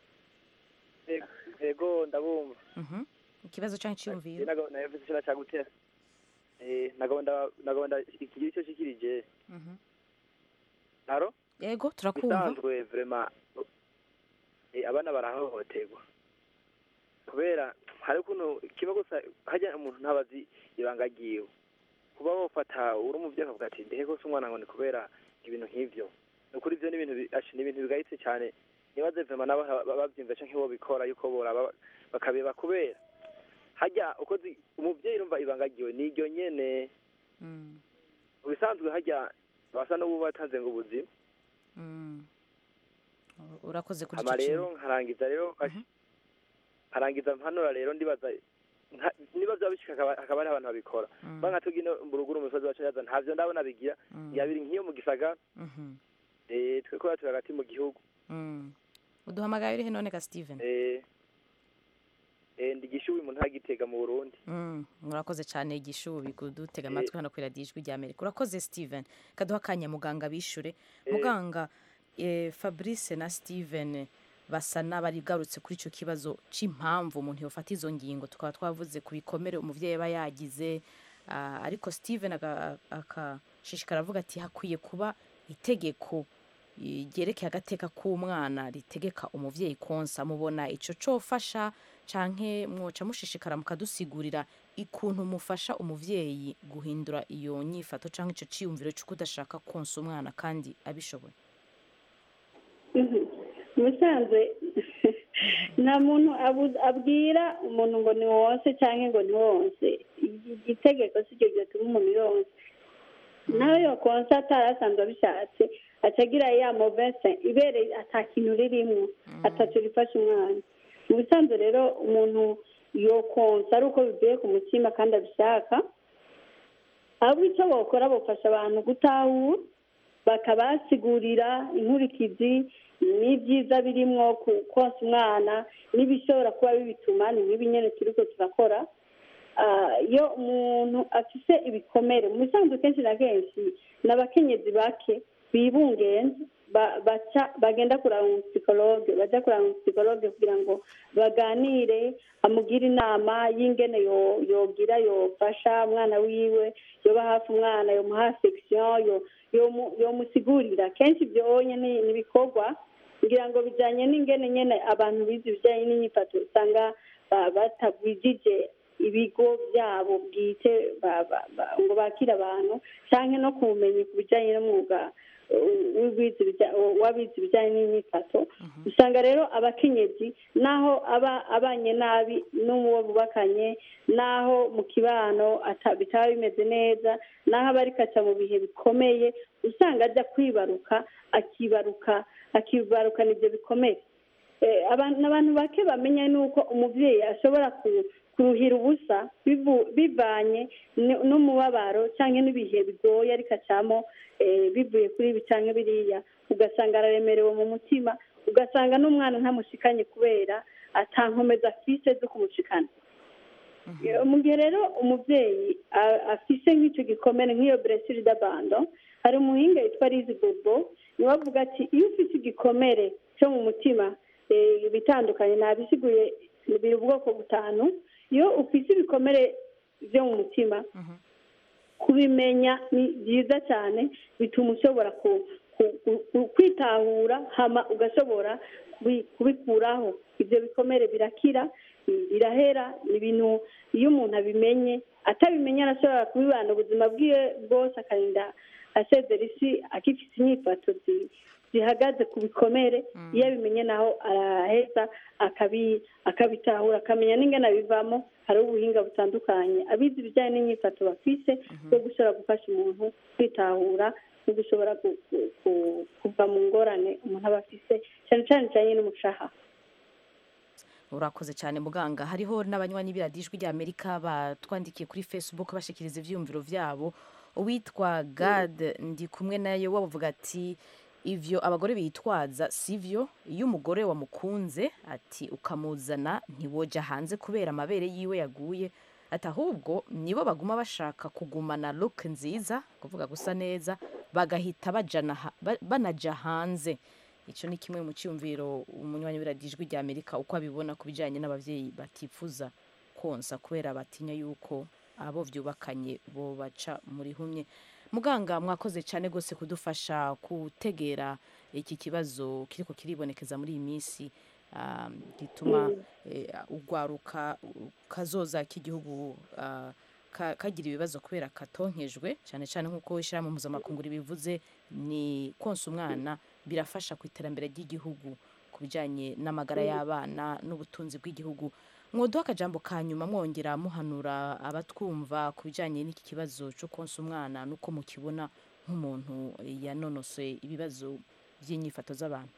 ego ndabumva Mhm. ikibazo cyangwa icyiyumviro navuze ikintu cyagutera nagomba nagomba ikigira icyo kikirije Mhm. haro yego turakumva bisanzwe vrema eh, abana barahohoterwa kubera hari ukuntu kiba gusa hajya umuntu ntabazi ibanga ryiwe kuba wofata uri umuvyeyi akavuga ati ndehe gose umwana ngo ni kubera ibintu nk'ivyo ni ukuri ivyo ni ibintu bi- ashi, ni ibintu bigayitse cyane nibaze vrema nabo ha- ba- bavyumva canke bo bikora yuko boraba bakabeba kubera hajya uko zi- umuvyeyi urumva ibanga ryiwe ni iryo nyene mu bisanzwe hajya basa n'ubu batanze ngo ubuzima Mm. urakoze kuri hama icyo rero kintu nkarangiza rero nkarangiza mpanura rero ndibaza nka- niba byaba bishika hakaba hakaba hari abantu babikora banga tugino mu ruguru umusozi wacu yaza ntavyo ndabona bigira yabiri nk'iyo mu gisagara Mhm. eh twe ko turi hagati mu gihugu Mm. uduhamagaye urihe none ka steven eh eh ndigishuwe umuntu ntagitega mu Burundi Mm, murakoze cyane igishubi kudutega amatwi hano kuri radiyo ijwi rya amerika urakoze steven kaduha akanya muganga bishure muganga eh, fabrice na steven basa n'abarigarutse kuri icyo kibazo cy'impamvu umuntu yofata izo ngingo tukaba twavuze ku bikomere umubyeyi aba yagize ah, ariko steven aga- akashishikara avuga ati hakwiye kuba itegeko eh, ryerekeye agateka k'umwana ritegeka umubyeyi konsa mubona icyo cofasha canke mwoca mushishikara mukadusigurira ikuntu mufasha umuvyeyi guhindura iyo nyifato canke ico ciyumviro c'uko udashaka konsa umwana kandi abishoboye Mhm. mu ubusanzwe nta muntu abu- abwira umuntu ngo ni wonse cyangwa ngo ni wonse igitegeko si cyo gituma umuntu yonse nawe yo konsa atari asanzwe abishatse atagira ya movese ibere ata kintu ririmo atatu rifasha umwana mu bisanzwe rero umuntu yo konsa ari uko bivuye ku mutima kandi abishaka ahubwo icyo bakora bafasha abantu gutahura bakabasigurira inkurikizi n'ibyiza birimwo ku- konsa umwana n'ibishobora kuba bibituma ni nk'ibi nyine turi ko turakora Ah, iyo umuntu afise ibikomere mu bisanzwe kenshi na kenshi ni abakenyezi bake bibungenze ba- baca bagenda kuraba umusipsikologe bajya kuraba umusipsikologe kugira ngo baganire amugire inama y'ingene yo- yogira yofasha umwana wiwe yoba hafi umwana yomuha affection yo- yomu- yomusigurira kenshi ibyo onye ni ni ibikorwa ngira ngo bijyanye n'ingene nyine abantu bize ibijyanye n'imyifato usanga ba- batagwijije ibigo byabo bwite ba- ba- ba- ngo bakire abantu cyangwa no ku bumenyi ku bijyanye n'umwuga uh, w'uwize ibijya- w'abize ibijyanye n'imyifato usanga rero abakenyezi naho aba abanye nabi n'uwo bubakanye naho mu kibano ata- bitaba bimeze neza naho aba ariko aca mu bihe bikomeye usanga ajya kwibaruka akibaruka akibarukana ibyo bikomeye Eh, abantu abantu bake bamenya nuko umubyeyi ashobora ku- kuruhira ubusa bivu- bivanye n- n'umubabaro cyangwa n'ibihe bigoye ariko acamo eh, bivuye kuri ibi cyangwa biriya ugasanga araremerewe mu mutima ugasanga n'umwana ntamushikanye kubera atankomeza afise zo kumushikana Eh, mu gihe rero umubyeyi a- afise nk'icyo gikomere nk'iyo blessure d'abandon hari umuhinga yitwa Liz Bobo niwe avuga ati iyo ufite igikomere cyo mu mutima eh, ibitandukanye nabisiguye biri ubwoko butanu iyo ufite ibikomere byo mu mutima kubimenya ni byiza cyane bituma ushobora ku- ku- ku- ku- kwitahura hama ugashobora kubi- kubikuraho ibyo bikomere birakira birahera ni ibintu iyo umuntu abimenye atabimenye arashobora kubibana ubuzima bwiwe bwose akarinda asezera isi agifite inyifato zi- zihagaze ku bikomere iyo abimenye naho araheza akabi- akabitahura akamenya n'ingana bivamo hari ubuhinga butandukanye abize ibijyanye n'inyifato bafise bwo gushobora gufasha umuntu kwitahura no gushobora ku- ku- ku- kuva mu ngorane umuntu aba afise cyane cyane cyane n'umushaha urakoze cyane muganga hariho n'abanywanyi b'iradijwi rya amerika batwandikiye kuri facebook bashikiriza ivyiyumviro vyabo uwitwa gad ndi kumwe nayo bavuga ati ivyo abagore bitwaza sivyo iyo umugore wamukunze ati ukamuzana ntiwoja hanze kubera amabere yiwe yaguye ati ahubwo nibo baguma bashaka kugumana look nziza kuvuga gusa neza bagahita bajana ha- ba- banaja hanze icyo ni kimwe mu cyumviro umunywanyi w'iradijwi rya amerika uko abibona ku bijyanye n'ababyeyi batifuza konsa kubera batinya yuko abo byubakanye bo baca muri humye muganga mwakoze cyane rwose kudufasha gutegera iki kibazo kiriko kiribonekeza muri iyi minsi ah, gituma eh, urwaruka kazoza k'igihugu ah, ka- kagira ibibazo kubera katonkejwe cyane cyane nk'uko ishyirahamwe mpuzamakungu ribivuze ni konsa umwana birafasha ku iterambere ry'igihugu ku bijyanye n'amagara y'abana n'ubutunzi bw'igihugu mwoduha akajambo ka nyuma mwongera muhanura abatwumva ku bijyanye n'iki kibazo cyo konsa umwana n'uko mukibona nk'umuntu yanonosoye ibibazo by'inyifato z'abantu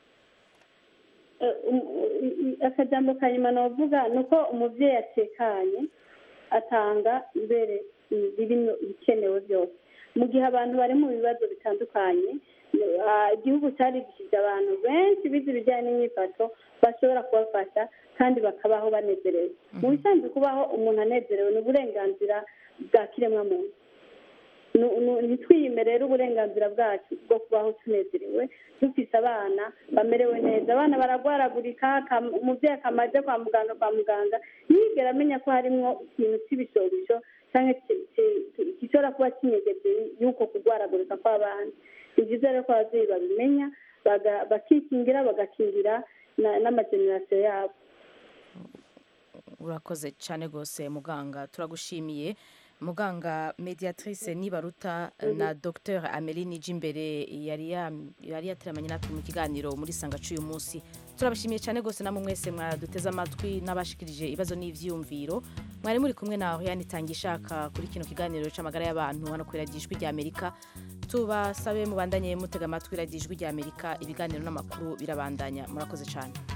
Eh, um- i- i- akajambo ka nyuma navuga ni uko umubyeyi atekanye atanga mbere birimo ibikenewe byose mu gihe abantu bari mu bibazo bitandukanye ah, igihugu cyarigishije abantu benshi bize ibijyanye n'imyifato bashobora kubafasha kandi bakabaho banezerewe mu bisanzwe kubaho umuntu anezerewe ni uburenganzira bwa kiremwamuntu Nu- nu- ntitwiyime rero uburenganzira bwacu bwo kubaho tunezerewe dufise abana bamerewe neza abana baragwaragurika akam- umubyeyi akamaze kwa muganga kwa muganga ntiyigera amenya ko harimwo ikintu cy'ibishobisho cyangwa ki- ki- ki- gishobora kuba kinyegeje y'uko kurwaragurika kw'abana ni byiza rero ko ababyeyi babimenya baga- bakikingira bagakingira na- n'amagenerasiyo yabo urakoze cyane rwose muganga turagushimiye muganga mediatrice nibaruta na dr amelie nijimbere yari ya- yari yateramanye natwe mu kiganiro muri sanga cy'uyu munsi turabashimiye cyane rwose namwe mwese mwaduteze amatwi n'abashikirije ibibazo n'ivyiyumviro mwari muri kumwe na Oriane Tangishaka kuri kino kiganiro c'amagara y'abantu hano kuri radiyo ijwi ry'Amerika tubasabe mubandanye mutega amatwi radiyo ijwi ry'Amerika ibiganiro n'amakuru birabandanya murakoze cyane